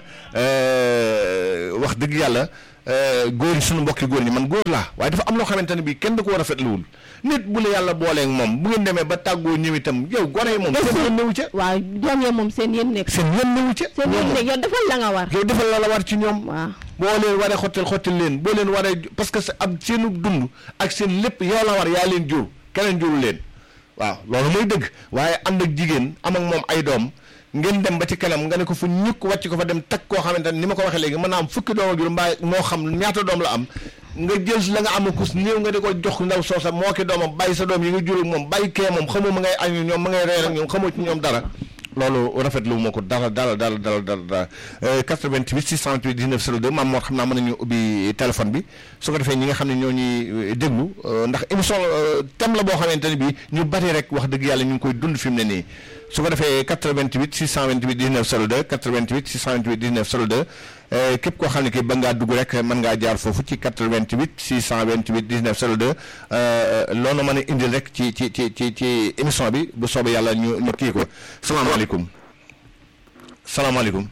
wax dëgg yàlla góor yi suñu mbokki góor ñi man góor laa waaye dafa am loo xamante ne bii kenn da ko war a fetluwul nit bu la yàlla booleeg moom bu ngeen demee ba tàggoo ñëw itam yow gone yi moom seen yoon newu ca waaw doom ya moom seen yéen nekk seen yoon newu ca seen yéen nekk yow defal la nga war yow defal la la war ci ñoom waaw boo leen waree xottil xottil leen boo leen waree parce que sa ab seenu dund ak seen lépp yow la war yaa leen jur keneen juru leen waaw loolu mooy dëgg waaye ànd ak jigéen am ak moom ay doom ngeen dem ba ci kanam nga ne ko fu ñukk wàcc ko fa dem takk koo xamante ne ni ma ko waxee léegi mën naa am fukki doom ak juróom mbaa moo xam ñaata doom la am nga jël la nga am kus néew nga di ko jox ndaw soosa moo ki doomam bàyyi sa doom yi nga jur ak moom bàyyi kee moom xamoo ma ngay añu ñoom ma ngay reer ak ñoom xamoo ci ñoom dara loolu rafetlu moo ko dara dara dara dara dara 88 628 19 02 maam moo xam naa mën nañu ubbi téléphone bi su ko defee ñi nga xam ne ñoo ñuy déglu ndax émission thème la boo xamante ne bii ñu bari rek wax dëgg yàlla ñu ngi koy dund fi mu ne nii su ko defee 88 628 19 02 88 628 19 02 képp koo xam ne kii ba ngaa dugg rek mën ngaa jaar foofu ci 88 628 19 02 loolu mën a indil rek ci ci ci ci ci émission bi bu soobee yàlla ñu ñu kii ko salaamaaleykum salaamaaleykum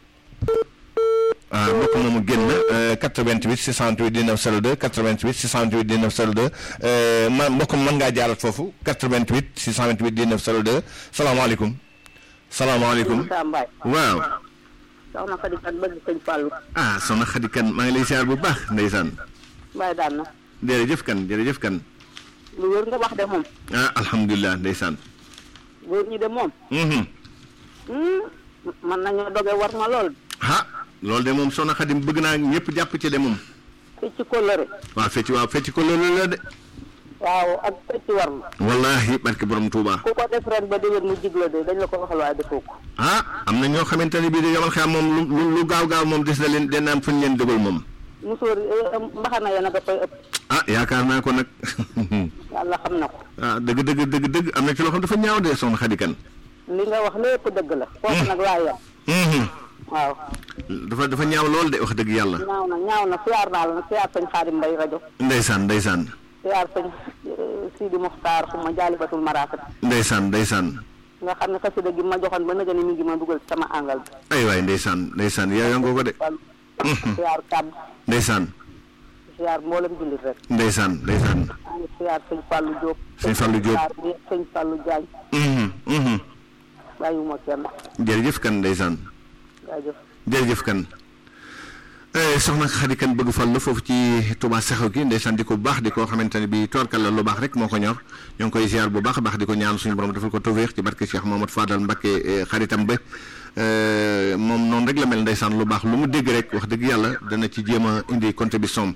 ah mbokk moomu génn 88 628 19 02 88 628 19 02 ma mbokk mën ngaa jaarat foofu 88 628 19 02 salaamaaleykum salaamaaleykum Moussa Mbaye waaw soxna Khady Kane bëgg sëñ Fallou ah soxna Khady Kane maa ngi lay siyaar bu baax ndeysaan Mbaye daan na jërëjëf kan jërëjëf kan lu wér nga wax de moom ah alhamdulilah ndeysaan góor ñi de moom mhm man nañoo doge war ma lool ah loolu de moom soxna Khady bëgg naa ñëpp jàpp ci de moom fecc ci kóllëre waaw fecc waaw fecc ko loolu la de waaw ak fecc war ma wallahi barke borom Touba ku ko def ren ba déwén mu jigla de dañ la ko waxal waaye defoo ko ah am na ñoo xamante ne bii de yomal xam moom lu lu gaaw gaaw moom des na leen dina am fu ñu leen dugal moom musóor mbaxana ya nag a koy ëpp ah yaakaar naa ko nag yàlla xam na ko ah dëgg dëgg dëgg dëgg am na ci loo xam dafa ñaaw de soxna Khady Kane li nga wax lépp dëgg la foofu nag laa yem mhm waaw dafa dafa ñaaw lool de wax dëgg yàlla ñaaw na ñaaw na siyaar naa la nag siyaar sëñ Xaadim Mbay rajo ndeysaan ndeysaan siyaar sëñ Sidi Muxtaar xuma jaalibatul maraakat ndeysaan ndeysaan nga xam ne xasida gi ma joxoon ba nëga ni mi ngi ma dugal ci sama àngal bi ay waay ndeysaan ndeysaan yaa nga ko de wàllu siyaar kàbb ndeysaan siyaar mboolem jullit rek ndeysaan ndeysaan ñu siyaar sëñ Fallou Diop Sëñ Fallou Diop. siyaar bi sëñ Fallou Diagne Mhm, mhm. bàyyiwuma kenn jërëjëf kan ndeysaan jaajëf jërëjëf kan Eh, soxna Xadi kan bëgg fal la foofu ci Touba Saxaw gi ndeysaan di ko baax di ko xamante ne bi toorkal la lu baax rek moo ko ñor ñoo ngi koy ziar bu baax a baax di ko ñaan suñu borom defal ko tawfeex ci barke Cheikh Mamadou Fadal Mbacké eh, xaritam ba Eh, moom noonu rek la mel ndeysaan lu baax lu mu dégg rek wax dëgg yàlla dana ci jéem a indi contribution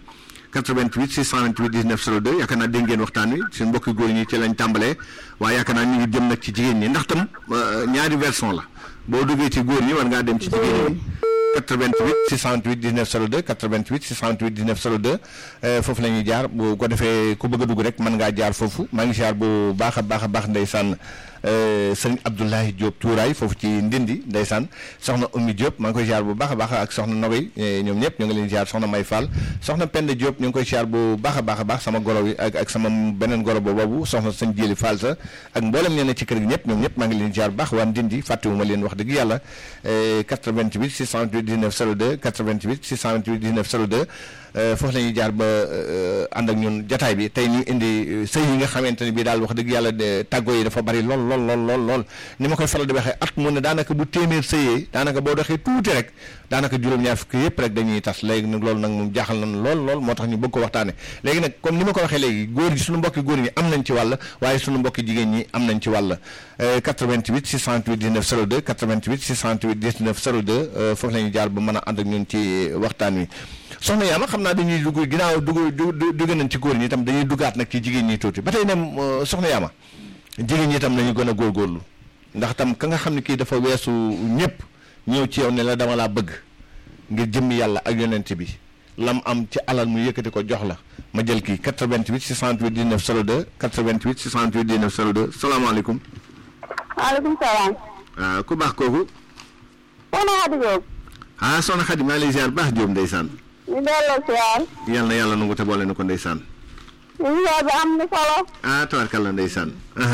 88 628 19 02 yaakaar naa dégg ngeen waxtaan wi suñu mbokki góor ñi ci lañ tàmbalee waaye yaakaar naa ñu ngi jëm nag ci jigéen ñi ndax tam eh, ñaari version la boo duggee ci góor ñi war ngaa dem ci jigéen ñi 88 628 19 02 88 628 19 02 euh, foofu la ñuy jaar bu ko defee ku bëgg a dugg rek mën ngaa jaar foofu maa ngi siyaar bu baax a baax a baax ndeysaan euh, sëriñ Abdoulaye Diop Tuuraay foofu ci Ndindi ndeysaan soxna Oumy Diop maa ngi koy siyaar bu baax a baax ak soxna Nogoy eh, ñoom ñëpp ñu ngi leen siyaar soxna May Fall soxna Penda Diop ñu ngi koy siyaar bu baax a baax a baax sama goro wi ak ak sama beneen goro boobu soxna sëñ Jéeli Fall sa ak mboolem ñeneen ci kër gi ñëpp ñoom ñëpp maa ngi leen siyaar bu baax waa Ndindi fàttewuma leen wax dëgg yàlla eh, 88 628 19 02 88 628 19 02 euh, foofu la ñuy jaar ba euh, ànd ak ñun jataay bi tey ñu indi euh, sëy yi nga xamante ne bii daal wax dëgg yàlla de tàggoo yi dafa bari lool lool lool lool lool ni ma koy faral di waxee at mu ne daanaka bu téeméer sëyee daanaka boo doxee tuuti rek daanaka juróom-ñaar fukki yëpp rek dañuy tas léegi nag loolu nag moom jaaxal nañ lool lool moo tax ñu bëgg ko waxtaane léegi nag comme ni ma ko waxee léegi góor gi suñu mbokki góor ñi am nañ ci wàll waaye suñu mbokki jigéen ñi am nañ ci wàll euh, 88 628 19 02 88 628 19 02 euh, foofu la ñuy jaar ba mën a ànd ak ñun ci waxtaan wi soxna Yaama xam naa dañuy dugg ginnaaw dugg dugg dugg nañ ci góor ñi itam dañuy duggaat nag ci jigéen ñi tuuti ba tey ne euh, soxna Yaama jigéen ñi itam nañu gën a góorgóorlu ndax tam ka nga xam ne kii dafa weesu ñëpp ñëw ci yow ne la dama laa bëgg ngir jëmmi yàlla ak yonent bi lam am ci alal mu yëkkati ko jox la ma jël kii 88 628 19 02 88 628 19 02 salaamaaleykum. maaleykum salaam waaw ku baax kooku. soxna Xadi Diop ah soxna Xadi maa ngi lay ziar baax Diop ndeysaan. ñu delloo siyaar yal na yàlla nangu te boole na ko ndeysaan. siyaar bi am na solo ah tabarkalla ndeysaan.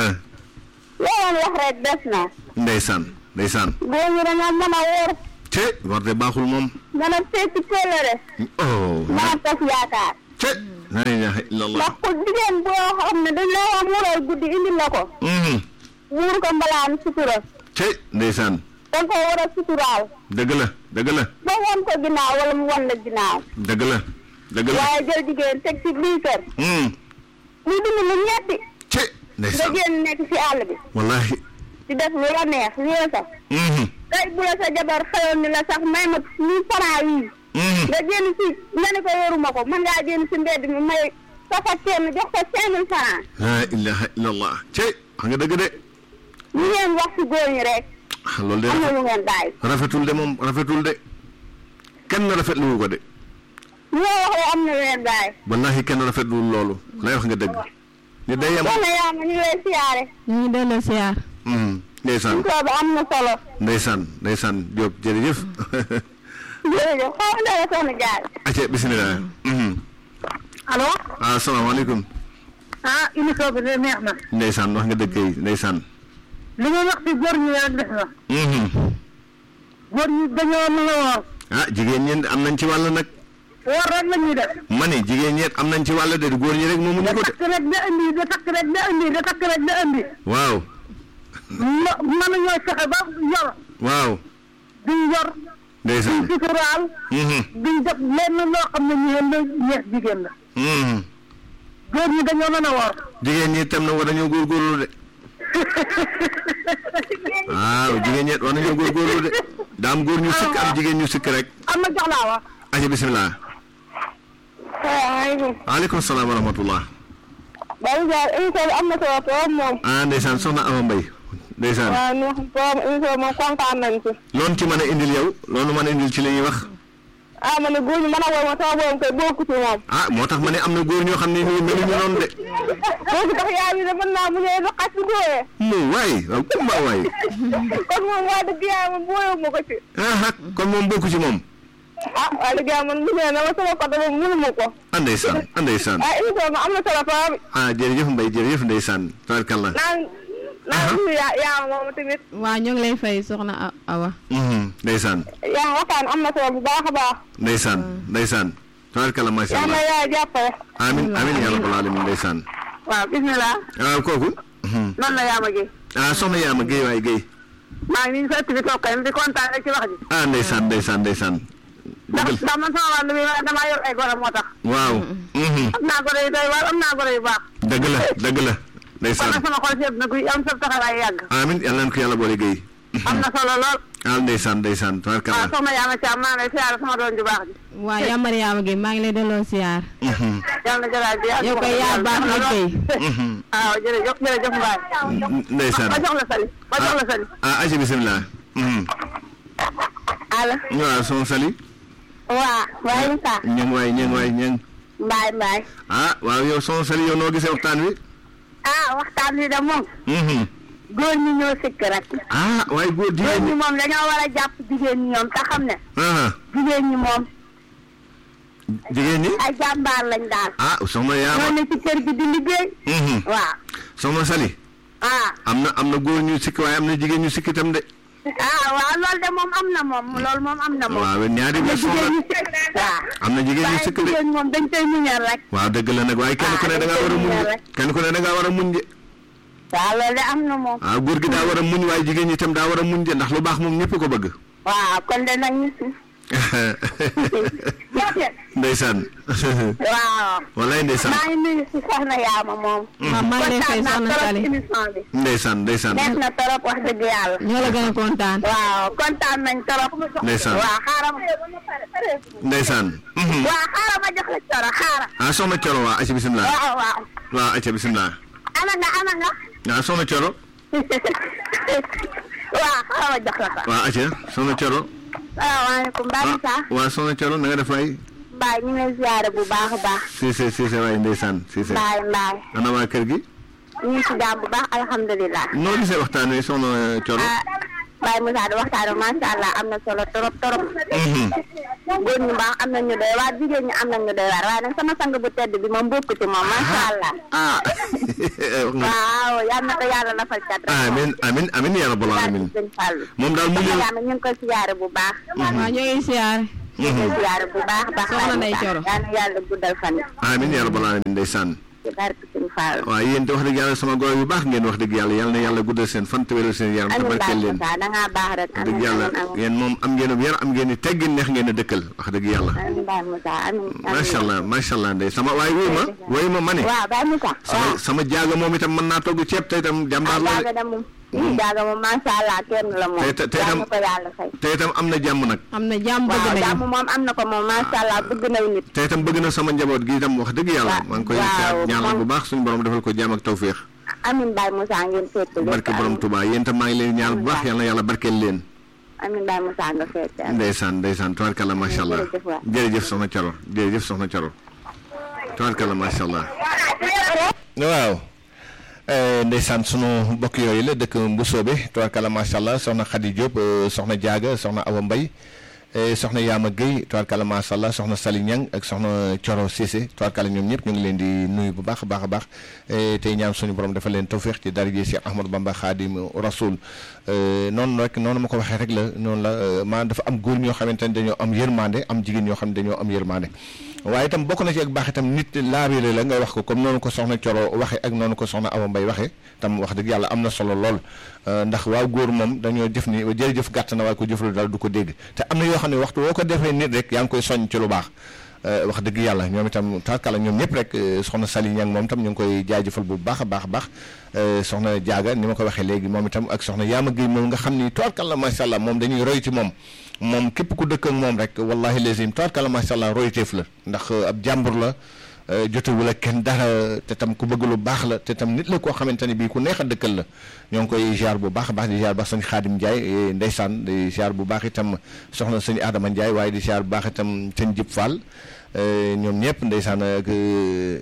looloon wax rek des na ndeysaan ndeysaan. góor ñi dañoo mën a wóor ce war de baaxul moom. mën a seeti kóllëre oh. mën a tas yaakaar ce la ilaha illallah. ndax ku jigéen boo xam ne dañ la wax mural guddi indi la ko Mhm. muur ko mbalaan sutura ce ndeysaan. danga ko war a suturaal dëgg la dëgg la ba won ko ginnaaw wala mu won la ginnaaw dëgg la dëgg la. waaye jël jigéen teg ci biir kër Hmm. muy dund lu ñetti ce nga ndeysaan. génn nekk ci àll bi wallahi. di def lu la neex lu la sax Mhm. tey bu la sa jabar xëyoon ni la sax may ma mille francs yii Mhm. nga génn si nga ne ko yoruma ko mën ngaa génn si mbedd mi may safa kenn jox ko cinq mille francs la ilaha illallah ce wax nga dëgg de. ñu ngeen wax si góor ñi rek ah loolu de am na lu ngeen bàyyi rafetul de moom rafetul de kenn rafetlu ko de ñu ngeen wax rek am na lu ngeen bàyyi wallahi kenn rafetlu loolu lay wax nga dëgg ni day yem soxna yaa ma ñu ngi lay siyaare ñu ngi delloo siyaar Mhm. ndeysaan émission bi am na solo ndeysaan ndeysaan Diop jërëjëf jërëjëf xaw ma dara soxna jaar acca bisimilah Mhm. allo ah asalaamaaleykum ah émission bi de neex na ndeysaan wax nga dëgg kay ndeysaan li nga wax si góor ñi rek def na Mhm. góor ñi dañoo mën a woor ah jigéen ñi am nañ ci wàll nag woor rek la ñuy def ma ne jigéen ñi am nañ ci wàll de góor ñi rek moomu ñu da ko de takk rek da indi da takk rek da indi da takk rek da indi waaw ma mënuñoo fexe ba yor waaw duñ yor ndeysaan duñ suturaal Mhm. duñ def lenn loo xam ne ñeen la ñeex jigéen la Mhm. góor ñi dañoo mën a woor jigéen ñi itam na war nañoo góorgóorlu de waaw jigéen ñi war nañoo góorgóorlu de daa am góor ñu sikk am jigéen ñu sikk rek am na jox laa wax aja bisimilah salaamaaleykum waaleykum salaam wa rahmatullah Baye Diar émission bi am na solo trop moom ah ndeysaan soxna Ama Mbay ndeysaan waaw ñu trop émission bi moom kontaan nañ ci loolu ci mën a indil yow loolu mën a indil ci li ñuy wax ah ma ne góor ñi mën a woor ma sama borom koy bokku ci moom ah moo tax ma ne am na góor ñoo xam ne ñu meluñu noonu de boobu tax yaa yi de mën naa mu ñëwee ba xas si góoree mu waay waaw kumba waay kon moom waa dëgg yaa man booyoo ma ko ci ah ah kon moom bokku ci moom ah waa dëgg yaa man mu ñëwee na ma sama côté moom mënu ma ko ah ndeysaan ah ndeysaan ah émission bi am na solo trop ah jërëjëf Mbay jërëjëf ndeysaan tabarkalla naan naan nuyu yaa yaa moom tamit waa ñoo ngi lay fay soxna A- Awa Mhm, ndeysaan yaa waxtaan am na solo bu baax a baax ndeysaan ndeysaan tabarkalla macha yàlla allah yaa jàppale amin amin ya rabbal alamin ndeysaan waaw bismillah waaw kooku noonu la yaa ma gi ah soxna yaama géy waay géy maa ngi nii sa ëtt bi toog kay di kontaan rek ci wax ji ah ndeysaan ndeysaan ndeysaan ndax dëgg ndax man sama wàll bi damaa yor ay goro moo tax waaw mhm. am naa goro yu doy waar am naa goro yu baax dëgg la dëgg la kon ndeysaan nag sama xol seet na kuy am sa taxawaay yàgg amin yàlla na ko yàlla boole géy am na solo lool ah ndeysaan ndeysaan waaw tabarkalla soxna yaa ma caam maa ngi lay siyaare sama doon ju baax ji waa yaa Mariama Gueye maa ngi lay delloo siyaar Mhm, yàlla na jëlaat bi yow koy yaa baax nag Gueye mhm. waaw jërëjëf jërëjëf Mbaye ndeysaan ba jox la sali ba jox la sali ah aji bisimilah mhm. allo waaw son sali waa waaye Moussa ñang waay ñang waay ñang Mbaye Mbaye ah waaw yow son sali yow noo gisee waxtaan wi ah waxtaan wi de moom Mhm. góor ñi ñoo sikk rek ah waaye góor góor jigéen ñi ñi moom dañoo war a jàpp jigéen ñi ñoom te xam ne ah jigéen ñi moom jigéen ñi ay jàmbaar lañ daal ah soxna yaama ñoo ne ci kër gi di liggéey Mhm. waaw soxna sali ah am na am na góor ñu sikk waaye am na jigéen ñu sikk itam de ah waaw loolu de moom am na moom loolu moom am na moom waaw ñaari am na version jigéen la ñi sikk waaw am na jigéen ñu waaye sikk de jigéen moom dañ koy muñal rek waaw dëgg la nag waaye kenn ku ne da ngaa war a muñ de kenn ku ne da ngaa war a muñ de waaw loolu de am na moom waaw góor gi daa war a muñ waaye jigéen ñi itam daa war a muñ de ndax lu baax moom ñëpp ko bëgg waaw kon de nag ñu si ndeysaan waaw wallaay ndeysaan maa ngi nuyu si soxna Yaama moom waaw maa ngi lay fay kontaan naa soxna trop Sali ci émission bi ndeysaan ndeysaan neex na trop wax dëgg yàlla ñoo la gën a kontaan waaw kontaan nañ trop Ndeysaan. waaw xaaral ndeysaan mhm. waaw xaaral ma jox la coro xaaral ah soxna Coro waa acca bisimilah waaw waaw waaw acca bisimilah ana nga ana nga waaw soxna Coro waaw xaaral ma jox la ko waaw acca soxna Coro salaamaaleykum Baye Moussa waaw soxna Coro na nga def waay Baye ñu ngi lay ziare bu baax a baax Cissé Cissé waay ndeysaan Cissé Baye Mbaye ana waa kër gi ñu ngi si jàmm bu baax alhamdulilah noo gisee waxtaan wi soxna Coro ah Baye Moussa di waxtaan bi macha allah am na solo trop trop Mhm. góor ñu baax am na ñu doy waar jigéen ñi am na ñu doy waar waaye nag sama sang bu tedd bi moom bokk ci moom macha allah ah waaw yal na ko yàlla lafal cat rek amin amin amin ya rabbal alamin sëñ Fallou moom daal mu ñëw yàlla ñu ngi koy siyaare bu baax waaw ñoo ngi siyaar ñu ngi koy siyaare bu baax baax Soxna Ndeye Thioro. yal na yàlla guddal fan yi amin ya rabbal alamin ndeysaan ci barke sëñ Fallou waaw yéen te wax dëgg yàlla sama góor yu baax ngeen wax dëgg yàlla yàlla na yàlla guddal seen fan te wéral seen yaram te amin barkeel Baye leen Moussa da ngaa baax rek wax dëgg amin yàlla amin amin yéen moom am ngeen yar am ngeen i teggin neex ngeen a dëkkal wax dëgg yàlla amin Baye Moussa amin amin macha allah macha allah ndey sama waaye wuy ma wuy ma ma ne waaw Baye Moussa sama waaw sama jaaga moom itam mën naa togg ceeb te itam jàmbaar la jaaga de da moom ii jaaga moom macha allah kenn la moom Tey- tey- tey yal tam- na ko yàlla fay te itam am na jàmm nag am na jàmm bëgg waaw jàmm nañu moom am na ko moom macha allah bëgg naw nit te itam bëgg na sama njaboot gi itam wax dëgg yàlla Waaw, maa ngi koy waaw, ñaanal bu moom- baax suñu borom defal ko jàmm ak tawféex amin Baye Moussa ngeen fekk lépp barke borom Touba yéen itam maa ngi leen ñaanal bu baax yàlla na yàlla barkeel leen amin Baye Moussa nga fekk ndeysaan ndeysaan tubaarkalla macha allah Jërëjëf waay. jërëjëf soxna Coro jërëjëf soxna Coro tubaarkalla macha allah waaw ndeysaan sunu mbokk yooyu la dëkk Mbusoobe tubaarkalla macha allah soxna Khady Diop eh, soxna Diaga soxna Awa Mbaye eh, soxna Yaama Guèye tubaarkalla macha allah soxna Sali Niang ak soxna Coro Cissé tubaarkalla ñoom ñëpp ñu ngi leen di nuyu bu baax a baax a baax eh, tey ñaan suñu borom dafa leen tawféex ci daraje Cheikh Ahmadou Bamba Khadim Rasoul eh, noonu rek noonu ma ko waxee rek la noonu la eh, maanaam dafa am góor ñoo xamante ne dañoo am yërmande am jigéen ñoo xam ne dañoo am yërmande waaye itam bokk na ci ak baax itam nit laabire la nga wax ko comme noonu ko soxna Coro waxee ak noonu ko soxna Awa Mbaye waxee tam wax dëgg yàlla am na solo lool euh, ndax waaw góor moom dañoo jëf ni jërëjëf gàtt na waaye ko jëf lu dal du ko dégg te am na yoo xam ne waxtu woo ko defee nit rek yaa ngi koy soññ ci lu baax euh, wax dëgg yàlla ñoom itam tarkala ñoom ñëpp rek euh, soxna Sali Ñang moom itam ñu ngi koy jaajëfal bu baax a baax a baax euh, soxna Jaaga ni ma ko waxee léegi moom itam ak soxna Yaama Guèye moom nga xam ni tarkala macha allah moom dañuy roy ci moom moom képp ku dëkk ak moom rek wallahi lazim tarkala macha allah royteef la ndax euh, ab jàmbur la euh, jotewul ak kenn dara te tam ku bëgg lu baax la te tam nit la koo xamante ne bii ku neex a dëkkal la ñoo ngi koy ziar bu baax a baax di ziar baax sëñ Xaadim Ndiaye eh, ndeysaan di ziar bu baax itam soxna sëñ Adama Ndiaye waaye di ziar bu baax itam sëñ Jib Fall eh, ñoom ñëpp ndeysaan ak eh,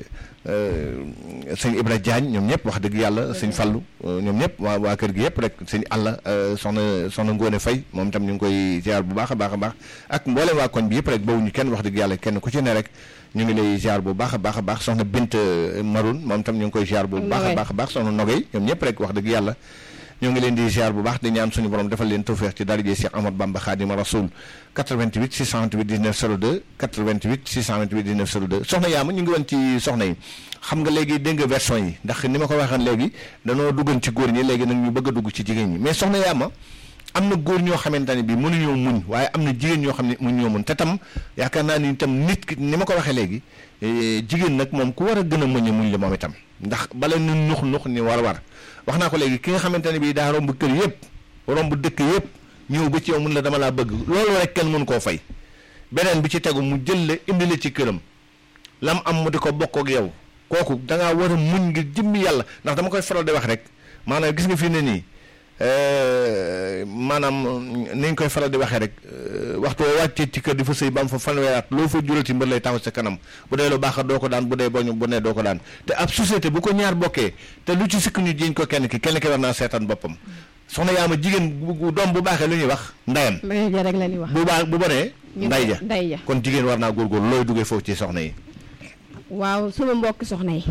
eh, sëñ Ibra Diagne ñoom ñëpp wax dëgg yàlla sëñ Fallu eh, ñoom ñëpp waa waa kër gi yëpp rek sëñ Alla eh, soxna soxna Ngóone Fay moom itam ñu ngi koy ziar bu baax a baax a baax ak mboolem waa koñ bi yëpp rek bawuñu kenn wax dëgg yàlla kenn ku ci ne rek ñu ngi lay ziar bu baax a baax a baax soxna Bint Maroun moom itam ñu ngi koy ziar bu baax a Nogay. baax a baax soxna Nogay ñoom ñëpp rek wax dëgg yàlla ñoo ngi leen di ziar bu baax di ñaan suñu borom defal leen tawfeex ci darajee Cheikh Ahmad Bamba Khadima Rasoul 88 628 19 02 88 628 19 02 soxna Yaama ñu ngi woon ci soxna yi xam nga léegi dégg nga version yi ndax ni ma ko waxee léegi danoo duggoon ci góor ñi léegi nag ñu bëgg a dugg ci jigéen ñi mais soxna Yaama am na góor ñoo xamante ne bii mënuñoo muñ waaye am na jigéen ñoo xam ne mënuñoo muñ te tam yaakaar naa ni itam nit ki ni ma ko waxee léegi jigéen nag moom ku war a gën a muñ muñ la moom itam ndax bala nu nux nux ni war war wax naa ko léegi ki nga xamante ne bii daa romb kër yëpp romb dëkk yëpp ñëw ba ci yow mun la dama laa bëgg loolu rek kenn mën koo fay beneen bi ci tegu mu jël la indi la ci këram lam am mu di ko bokk ak yow kooku da ngaa war a muñ ngir jëmmi yàlla ndax dama koy faral di wax rek maanaam gis nga fi ne nii maanaam ni ñu koy faral di waxee rek waxtu woo wàccee ci kër di fa sëy ba am fa fanweeraat loo fa jural ci mbër lay taxaw sa kanam bu dee lu baax doo ko daan bu dee boñu bu nee doo ko daan te ab société bu ko ñaar bokkee te lu ci sikk ñu jiñ ko kenn ki kenn ki war naa seetaan boppam soxna yaa ma jigéen bu doom bu baaxee lu ñuy wax ndayam mbay ja rek la ñuy wax. bu baax bu bonee nday ja nday ja kon jigéen war naa góorgóorlu looy duggee foofu ci soxna yi waaw suma mbokk soxna yi.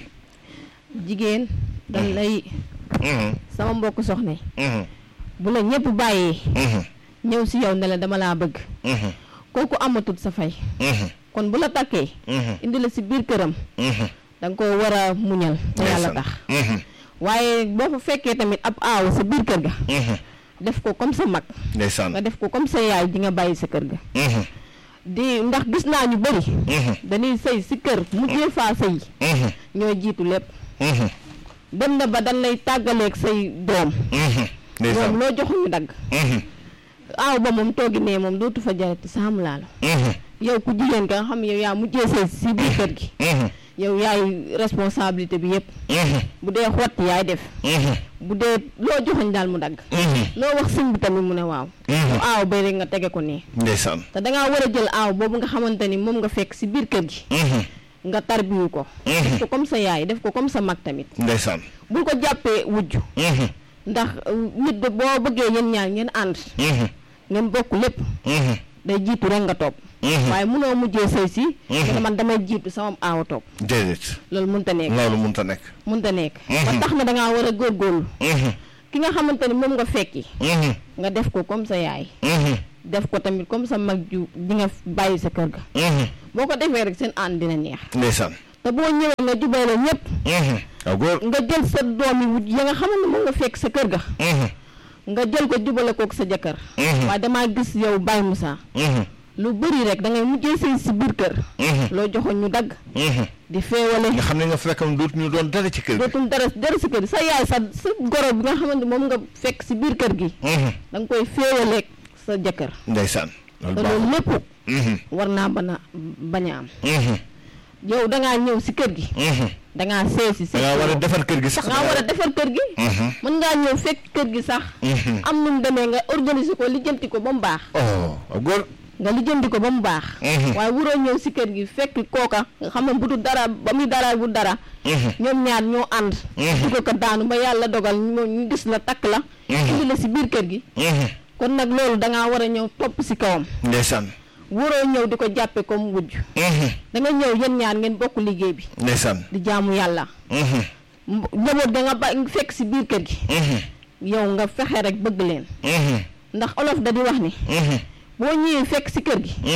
jigéen dañ lay. sama mbokk soxna yi. bu la ñëpp bàyyee. ñëw si yow ne la dama laa bëgg. kooku amatul sa fay. kon bu la takkee. indi la si biir këram. da nga koo war a muñal. te yàlla tax. waaye boo fa fekkee tamit ab aaw sa biir kër ga. def ko comme sa mag. ndeysaan nga def ko comme sa yaay di nga bàyyi sa kër ga. di ndax gis naa ñu bëri. dañuy sëy si kër mujjee faa sëy. ñoo jiitu lépp. dem na ba dañ lay tàggaleeg say doom. ñoom loo joxuñu dagg. aaw ba moom toogi nee moom dootu fa jarati saamu laa la. yow ku jigéen ka nga xam yow yaa mujjee sëy si biir kër gi. yow yaay responsabilité bi yëpp. bu dee xotti yaay def. bu dee loo joxoñ daal mu dagg. loo wax sëñ bi tamit mu ne waaw. yow aaw bay rek nga tege ko nii. ndeysaan te dangaa war a jël aaw boobu nga xamante ni moom nga fekk si biir kër gi. nga tarbiwu ko. def ko comme sa yaay def ko comme sa mag tamit. ndeysaan bul ko jàppee wujj. ndax nit de boo bëggee yéen ñaar ngeen ànd. ngeen bokk lépp. day jiitu rek nga toog. waaye munoo mujjee sëy si. nga man damay jiitu sama aawa toog. déedéet loolu mënta nekk. loolu mënta nekk. mënta nekk. ba tax na dangaa war a góorgóorlu. ki nga xamante ni moom nga fekki. nga def ko comme sa yaay. def ko tamit comme sa mag ju di nga bàyyi sa kër ga. boo ko defee rek seen ànd dina neex. ndeysaan te boo ñëwee nga jubale ñëpp. waaw góor nga jël sa doom yi wut ya nga xamante ne moom nga fekk sa kër ga. nga jël ko jubale kook sa jëkkër. waaye damaa gis yow Baye Moussa. lu bëri rek da ngay mujjee sëy si biir kër. loo joxoon ñu dagg. di feewale. nga xam ne nga fekkam dootu ñu doon dara ci kër gi. dootul dara dara si kër gi sa yaay sa sa goro bi nga xamante moom nga fekk si biir kër gi. da nga koy feewaleeg sa jëkkër. ndeysaan te loolu lépp. war naa mën a bañ a am. yow da ngaa ñëw si kër gi. da ngaa see si. da ngaa war a defar kër gi sax. da ngaa war a defar kër gi. mën ngaa ñëw fekk kër gi sax. am nu mu demee nga organiser ko lijjanti ko ba mu baax. oh góor. nga lijjanti ko ba mu baax. waaye wuroo ñëw si kër gi fekk kooka nga xam ne bu du dara ba muy dara bu dara. ñoom ñaar ñoo ànd. dugg ko daanu ba yàlla dogal ñu gis la takk la. indi la si biir kër gi. kon nag loolu da ngaa war a ñëw topp si kawam. ndeysaan. wuroo ñëw di ko jàppe comme wujj. da nga ñëw yéen ñaar ngeen bokk liggéey bi. ndeysaan. di jaamu yàlla. njaboot da nga ba fekk si biir kër gi. yow nga fexe rek bëgg leen. ndax olof da di wax ni. boo ñëwee fekk si kër gi.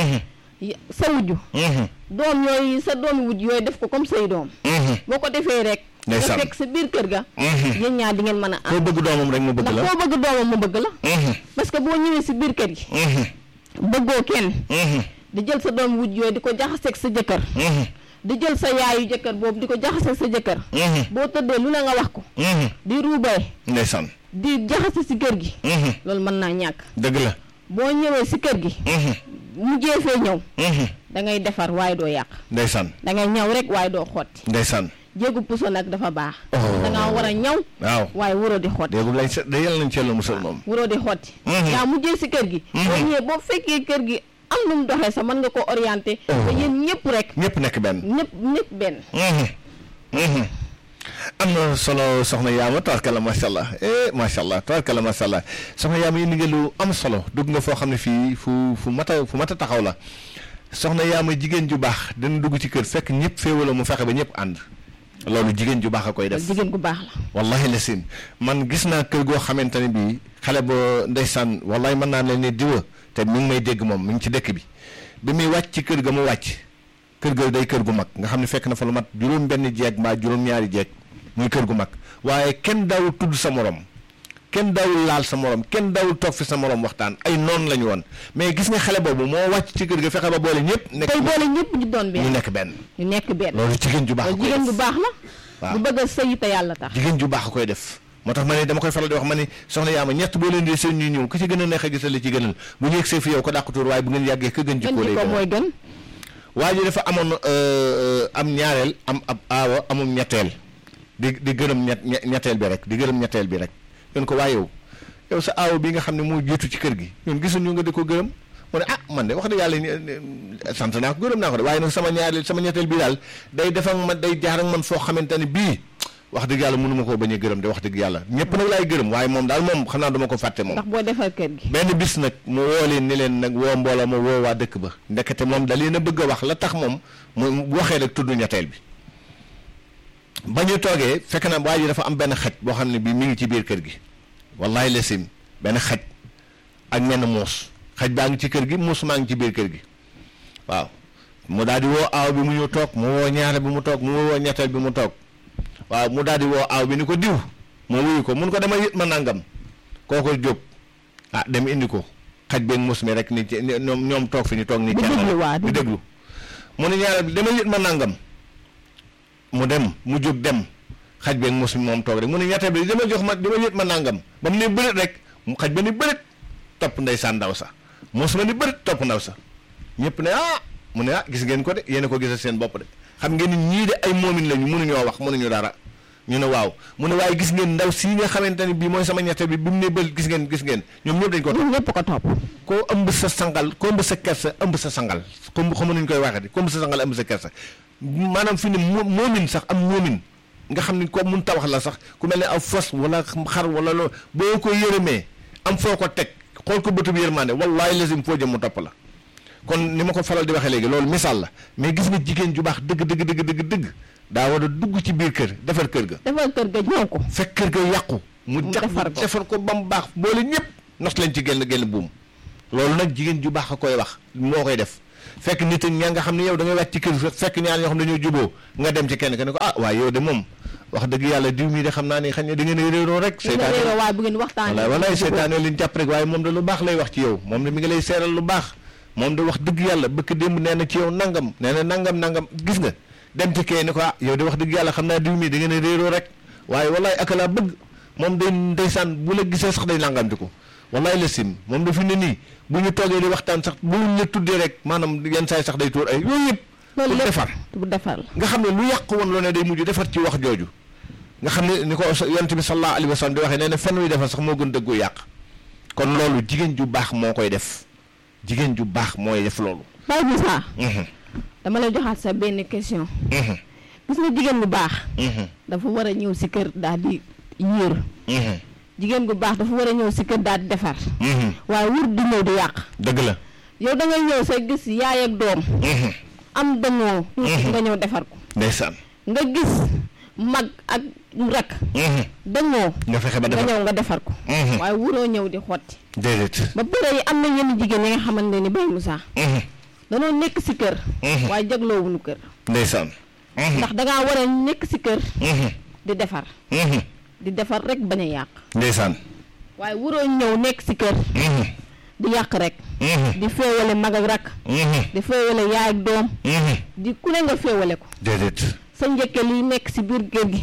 sa wujju. doom yooyu sa doomi wujj yooyu def ko comme say doom. boo ko defee rek. nga fekk sa biir kër ga. yéen ñaar di ngeen mën a am. koo bëgg doomam rek mu bëgg la ndax koo bëgg doomam mu bëgg la. parce que boo ñëwee si biir kër gi. bëggoo kenn. di jël sa doom wujj yooyu di ko jaxaseeg sa jëkkër. di jël sa yaayu jëkkër boobu di ko jaxaseeg sa jëkkër. boo tëddee lu ne nga wax ko. di ruubee. ndeysaan. di jaxase si kër gi. loolu mën naa ñàkk. dëgg la. boo ñëwee si kër gi. mujjee fee ñëw. da ngay defar waaye doo yàq. ndeysaan. da ngay ñaw rek waaye doo xotti. ndeysaan. jéegu puso nag dafa baax. da ngaa war a ñaw. waaw waaye waroo di xotti. déegul lañ sa da yàlla nañ ci yàlla musal moom. waroo di xotti. yaa mujjee si kër gi. boo ñëwee boo fekkee kër gi am nu mu doxee sax mën nga ko orienté. te yéen ñëpp rek. ñëpp nekk benn. ñëpp ñëpp benn. am na solo soxna Yaama tabarkalla macha allah eh macha allah tabarkalla macha allah soxna Yaama yi ni nga lu am solo dugg nga foo xam ne fii fu fu mat a fu mat a taxaw la soxna Yaama jigéen ju baax dana dugg ci kër fekk ñëpp féewala mu fexe ba ñëpp ànd loolu jigéen ju baax a koy def jigéen gu baax la wallahi la sin man gis naa kër goo xamante ne bii xale ba ndeysaan wallahi mën naa leen ne diwa te mi ngi may dégg moom mi ngi ci dëkk bi bi muy wàcc ci kër ga mu wàcc kër ga day kër gu mag nga xam ne fekk na fa lu mat juróom benn jeeg mbaa juróom ñaari jeeg muy kër gu mag waaye kenn daawul tudd sa morom kenn daawul laal sa morom kenn daawul toog fi sa morom waxtaan ay noonu la ñu woon mais gis nga xale boobu moo wàcc ci kër ga fexe ba boole ñëpp nekk tey boole ñëpp ñu doon ñu benn nekk benn ñu nekk benn loolu jigéen ju baax a loolu koy jigéen def gu baax la waaw. bu bëgg a sëy te yàlla tax jigéen ju baax a koy def moo tax ma ne dama koy faral di wax ma ne soxna yaa ma ñett boo leen di seen ñuy ñëw ku ci gën a neex a gisal li ci gënal bu ñu yegsee fi yow ko dàq tuur waaye bu ngeen yàggee ka gën gën jikkoo lay jikko gënal mooy gën waa ji dafa amoon euh, am ñaareel am ab aawa amum ñetteel di di gërëm ñett ñe- ñetteel bi rek di gërëm ñetteel bi rek ñun ko waaye yow yow sa aawa bi nga xam ne moo jiitu ci kër gi ñun gisuñu nga di ko gërëm mu ne ah man de wax dëgg yàlla ni- ni- sant naa ko gërëm naa ko de waaye nag sama ñaareel sama ñetteel bi daal day def ak man day jaar ak man foo xamante ne bii wax dëgg yàlla mënu ma koo bañ a gërëm de wax dëgg yàlla ñëpp nag laay gërëm waaye moom daal moom xam naa duma ko fàtte moom ndax boo defar kër gi benn bis nag mu woo leen ni leen nag woo mbooloo ma woo waa dëkk ba ndekete moom da leen a bëgg a wax la tax moom mu mu waxee rek tudd ñetteel bi ba ñu toogee fekk na waa ji dafa am benn xaj boo xam ne bii mi ngi ci biir kër gi wallahi lesim benn xaj ak menn muus xaj baa ngi ci kër gi muus maa ngi ci biir kër gi waaw mu daal di woo aaw bi mu ñëw toog mu woo ñaare bi mu toog mu woo ñetteel bi mu toog waaw mu daal di woo aaw bi ni ko diw moo wuyu ko mun ko dama yët ma nangam kooko jóg ah dem indi ko xaj beeg mus mi rek ni ci ni- ñoom ñoom toog fi ñu toog ni Di kenn déglu waa, di di déglu mu ne ñaareel bi dama yët ma nangam mu dem mu jóg dem xaj beeg mus mi moom toog rek mu ne ñetteel bi dama jox ma dama yët ma nangam ba mu ne bëreet rek mu xaj ba ni bëreet topp ndeysaan ndaw sa mus ma ni bëreet topp ndaw sa ñëpp ne ah mu ne ah gis ngeen ko de yéen a ko gisal seen bopp de xam ngeen ni ñii de ay moomin lañu mënuñoo wax mënuñu dara ñu ne waaw mu ne waaye gis ngeen ndaw sii nga xamante ne bii mooy sama ñette bi bi mu ne bël gis ngeen gis ngeen ñoom ñëpp dañ ko topp ñun ñëpp ko topp koo ëmb sa sangal koo ëmb sa kersa ëmb sa sangal comme xamu nuñ koy waxee di koo ëmb sa sangal ëmb sa kersa maanaam fi ne mo moomin sax am moomin nga xam ni ko mun tawax la sax ku mel ne aw fos wala xar wala loolu boo ko yërëmee am foo ko teg xool ko bëtub yërmande wallahi lazim foo jëm mu topp la kon ni ma ko faral di waxee léegi loolu misaal la mais gis nga jigéen ju baax dëgg dëgg dëgg dëgg dëgg daa war a dugg ci biir kër defar kër ga defar kër ga ñëw ko fekk kër ga yàqu mu Mu jax defar ko. defar ko ba mu baax boole ñëpp nos leen ci genn genn buum loolu nag jigéen ju baax a koy wax moo koy def fekk nit ak ñaa nga xam ne yow da ngay wàcc ci kër fekk ñaar ñoo xam ne dañoo juboo nga dem ci kenn ke ne ko ah waaye yow de moom wax dëgg yàlla diw mii de xam naa ne xañ ne da ngeen a réeroo rek ñu ne réeroo waaye bu ngeen waxtaanee walaay walaay seytaane liñ jàpp rek waaye moom de lu baax lay wax ci yow moom de mi ngi lay seeral lu baax moom de wax dëgg yàlla bëkk démb nee na ci yow nangam nee na nangam nangam gis nga dem ci kee ni ko ah yow de wax dëgg yàlla xam naa diw mii da ngeen a réeroo rek waaye walaay ak laa bëgg moom day ndeysaan bu la gisee sax day nangamti ko walaay la sim moom de fi ne nii bu ñu toogee di waxtaan sax bu ñu la tuddee rek maanaam yenn saay sax day tuur ay yooyu yëpp loolu pour lépp defar bu defar la nga xam ne lu yàq woon loo ne day mujj defar ci wax jooju nga xam ne ni ko yonent bi sallallahu alayhi wa sallam di waxee nee na fen wi defar sax moo gën dëggu yàq kon loolu jigéen ju baax moo koy def jigéen ju baax mooy def loolu Baye Moussa Mhm, dama lay joxaat sa benn question mhm, gis nga jigéen bu baax mhm, dafa war a ñëw si kër daal di yéer mhm, jigéen bu baax dafa war a ñëw si kër daal di defar mhm. waaye wur di ñëw di yàq dëgg la yow da ngay ñëw sa gis yaay ak doom Mhm, am dañoo nga ñëw defar ko ndeysaan nga gis mag ak rak Mhm, dañoo nga fexe ba nga defar ñëw nga defar ko Mhm. waaye wuroo ñëw di xotti déedéet ba pare yi am na yenn jigéen yi nga xamante ni Baye Moussa Mhm, danoo nekk si kër Mhm. waaye jagloowuñu kër ndeysaan Mhm, ndax dangaa war a nekk si kër mhm, di defar mhm, di defar rek bañ a yàq ndeysaan waaye wuroo ñëw nekk si kër Mhm, di yàq rek mhm, di féewale mag ak rak mhm, di féewale yaay ak doom mhm. di ku ne nga féewale ko déedéet sa njëkke liy nekk si biir kër gi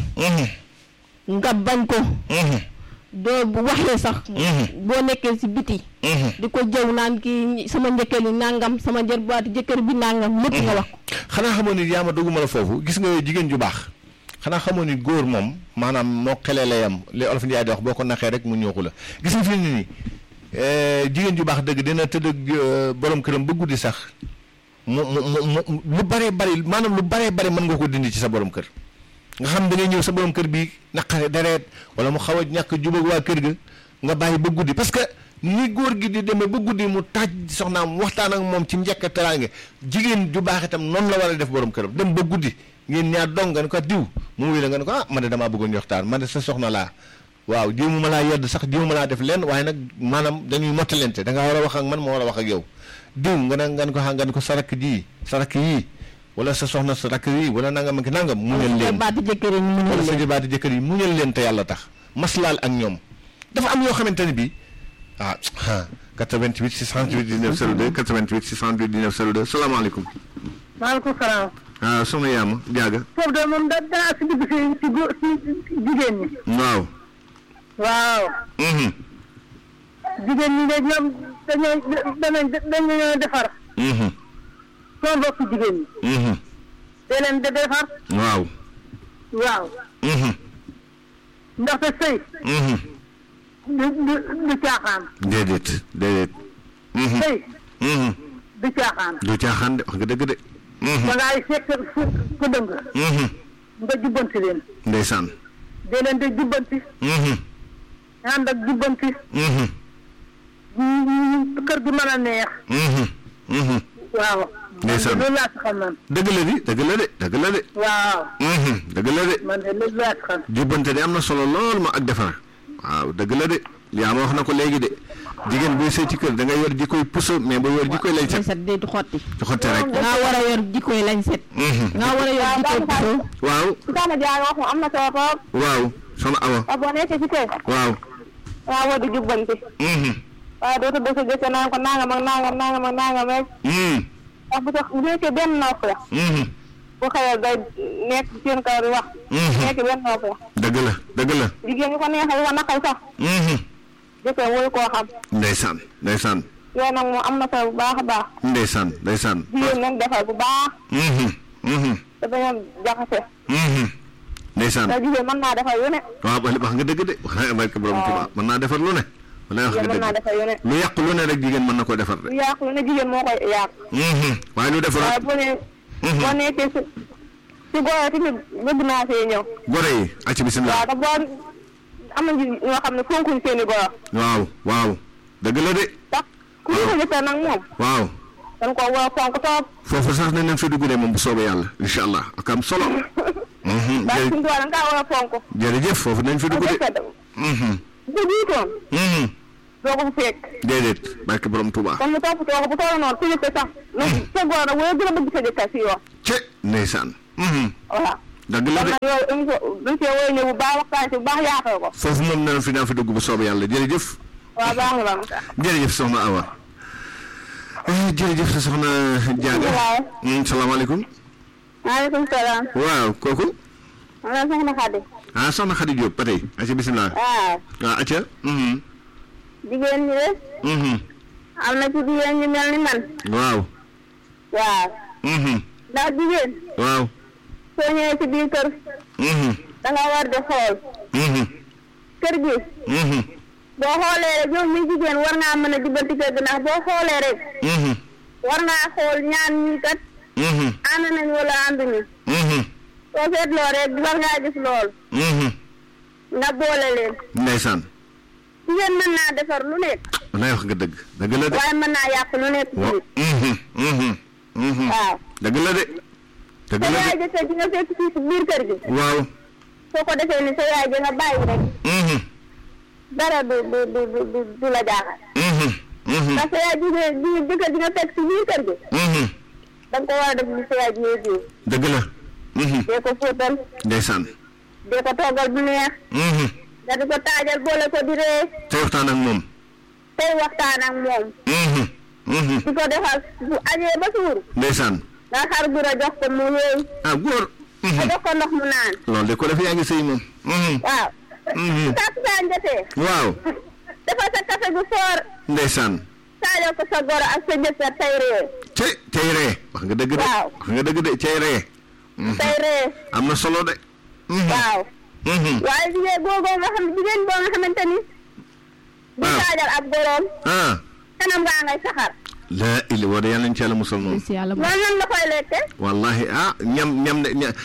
Mhm, nga bañ ko mhm, doo bu waxee sax Mhm. boo nekkee si biti mhm. di ko jëw naan kii sama njëkke li nangam sama jërbaati jëkkër bi nangam lépp nga wax ko xanaa xamoon ni yaa ma doguma la foofu gis nga jigéen ju baax xanaa xamoon ni góor moom maanaam moo xelee la yam li olof Njaay di wax boo ko naxee rek mu ñooxu la gis nga fi mu ne nii eh, jigéen ju baax dëgg dina tëdd ak eh, borom këram ba guddi sax mu mu mu mu lu baree bari maanaam lu baree bari mën nga ko dindi ci sa borom kër nga xam da ngay ñëw sa borom kër bi naqare deret wala mu xaw a ñàkk jubag waa kër ga nga bàyyi ba guddi parce que ni góor gi di demee ba guddi mu taaj soxnaam waxtaan ak moom ci njëkk a teraange jigéen ju baax itam noonu la war a def borom këram dem ba guddi ngeen ñaar dong nga ne ko diw mu wuy la nga ne ko ah man de damaa bëggoon waxtaan man de sa soxna laa waaw jéemu ma laa yedd sax jéemu ma laa def lenn waaye nag maanaam dañuy mottalente da ngaa war a wax ak man ma war a wax ak yow diw nga ne nga ne ko nga ne ko sa rakk ji sa rakk yii wala sa soxna sa rakk yii wala nangam ak nangam muñal leen baati jëkkër yi ñu wala mënul sa leen jabaati jëkkër yi muñal leen te yàlla tax maslaal ak ñoom dafa am yoo xamante ne bii ah ah 88 628 19 02 88 628 19 02 salaamaaleykum. maaleykum salaam. ah soxna Yaama Diaga. foofu de moom da danaa si dugg si si góor si jigéen ñi. waaw. waaw. mhm jigéen ñi de ñoom dañoo dañoo dañoo defar. mhm soo bokk jigéen ñi. mhm da leen di defar. waaw. waaw. mhm ndaxte sëy. mhm du du du caaxaan. déedéet déedéet. mhm sëy mhm du caaxaan. du caaxaan de wax nga dëgg de. mhm da ngay fekk fu fu dëng. mhm nga jubbanti leen. ndeysaan. da leen di jubbanti. mhm ànd ak jubbanti. mhm ñu kër gi mën a neex. mhm mhm waaw. Ndeysaan. man de loolu laa ci xam man. dëgg la di dëgg la de dëgg la de. waaw. mhm dëgg la de. man de loolu laa ci xam. jubbante de am na solo lool ma ak defar waaw dëgg la de yaa ma wax na ko léegi de jigéen buy sëy ci kër da ngay yor jikkoy puso mais ba yor jikkoy lañ lañ set set day xotti ci xotte rek nga war a yor jikkoy lañ set Mhm. nga war a yor jikkoy puso waaw Soxna Diagne wax moom am na solo trop. waaw soxna Awa waaw boo nekkee ci kër. waaw waaw war di jubbanti. mhm waaye dootu dëkk gëstu naan ko nangam ak nangam nangam ak nangam rek. mhm ndax bu tax bu nekkee benn nopp la. mhm bu xëyee day nekk ci seen kaw di wax. Mhm. nekk benn nopp la. dëgg la dëgg la jigéen ñi ko neexee ko naqal sax. mhm jëkkër waru koo xam. ndeysaan ndeysaan yooyu nag moom am na solo bu baax a baax. ndeysaan ndeysaan jigéen nañ defar bu baax. mhm mhm te bañ a jaxase. mhm ndeysaan ndax jigéen mën naa defar yu ne. waaw ba wax nga dëgg de wax barke borom Tuubaa mën naa defar lu ne wala wax jigéen nga mën naa dëgg defar yu ne. lu yàq lu ne rek jigéen mën na ko defar de lu yàqu lu ne jigéen moo koy yàq. mhm waaye lu defar waaye boo nee. Mhm. boo nekkee si si góor tamit bëgg naa see ñëw. gore yi acci bisimilah waaw te boo am na ñoo xam ne fonkuñ seen i góor. waaw waaw dëgg la de ndax ku ñu ko gisee nag moom. waaw dañ ko war a fonk toog. foofu sax nañ leen fi dugg de moom bu soobee yàlla incha allah ak am solo Mhm, ndax jërë- suñu tool dañ kaa war a fonk. jërëjëf foofu nañ fi dugg de parce que Mhm, bu jiitoon mhm. doo ko fekk. déedéet barke borom Tuubaa kon mu topp toog bu toll noonu suñu te sax. nag sa góor nag wala gën a bëgg sa jëkkër si yoon. ce ndeysaan Mhm, voilà. dëgg la kon de nag yooyu émission duñ see woy ñëw bu baax waxtaan si bu baax yaatal ko. foofu moom nañ fi daan fi dugg bu soobee yàlla jërëjëf waaw baax na baax na. jërëjëf soxna Awa Eh, jërëjëf sa soxna Diaga waaw. Mm, salaamaaleykum maaleykum salaam. waaw kooku man la soxna Xadi. ah soxna Khady Diop ba tey acca bisimilah waaw. waaw acca Mhm, jigéen ñi de mhm. am na ci jigéen ñu mel ni man. waaw waaw. Mhm, ndax jigéen waaw soo ñëwee ci biir kër Mhm, da nga war di xool. mhm, kër gi mhm, boo xoolee rek yow mi jigéen war ngaa mën a jubbanti kër gi ndax boo xoolee rek mhm, war ngaa xool ñaan ñi kat mhm, ànd nañ wala ànduñu mhm, soo seetloo rek war ngaa gis lool mhm. nga boole leen ndeysaan jigéen mën naa defar lu nekk walaay wax nga dëgg dëgg la de waaye mën naa yàq lu nekk wa tamit mhm, mhm, mhm. waaw dëgg la de dëgg sa la yaay de jëkkër ji nga fekk fii si biir kër gi waaw soo ko defee ni sa yaay ji nga bàyyi rek mhm, dara du du du du du du la jaaxal mhm, mhm, ndax sa yaay ji nga ji jëkkër ji nga fekk si biir kër gi mhm. da nga ko war a def ni sa yaay ji ngay jiw dëgg la mhm. dee ko fóotal ndeysaan dee ko toggal bu neex mhm. nga di ko taajal boole ko di ree te waxtaan ak moom tey waxtaan ak moom mhm, mhm. di ko defal bu añee ba suur ndeysaan nga xar gura jox ko mu yéey ah góor nga mhm. jox ko ndox mu naan loolu de ko def yaa ngi sëy moom mhm, waaw mhm. takkusaan jotee waaw defal sa café gu soor ndeysaan taajal ko sa goro ak sa jëkkër tey ree cey cey ree wax nga dëgg de Waaw. wax nga dëgg de cey ree Mhm. tey ree am na solo de Mhm, waaw mhm. waaye jigéen googoo nga xam jigéen boo nga xamante ni di Waaw. taajal ab goroom ah kanam ngaa ngay saxar la ili wala yàlla nañ ci yàlla musal moom si yàlla loolu nan la koy lekke wallahi ah ñam ñam de ña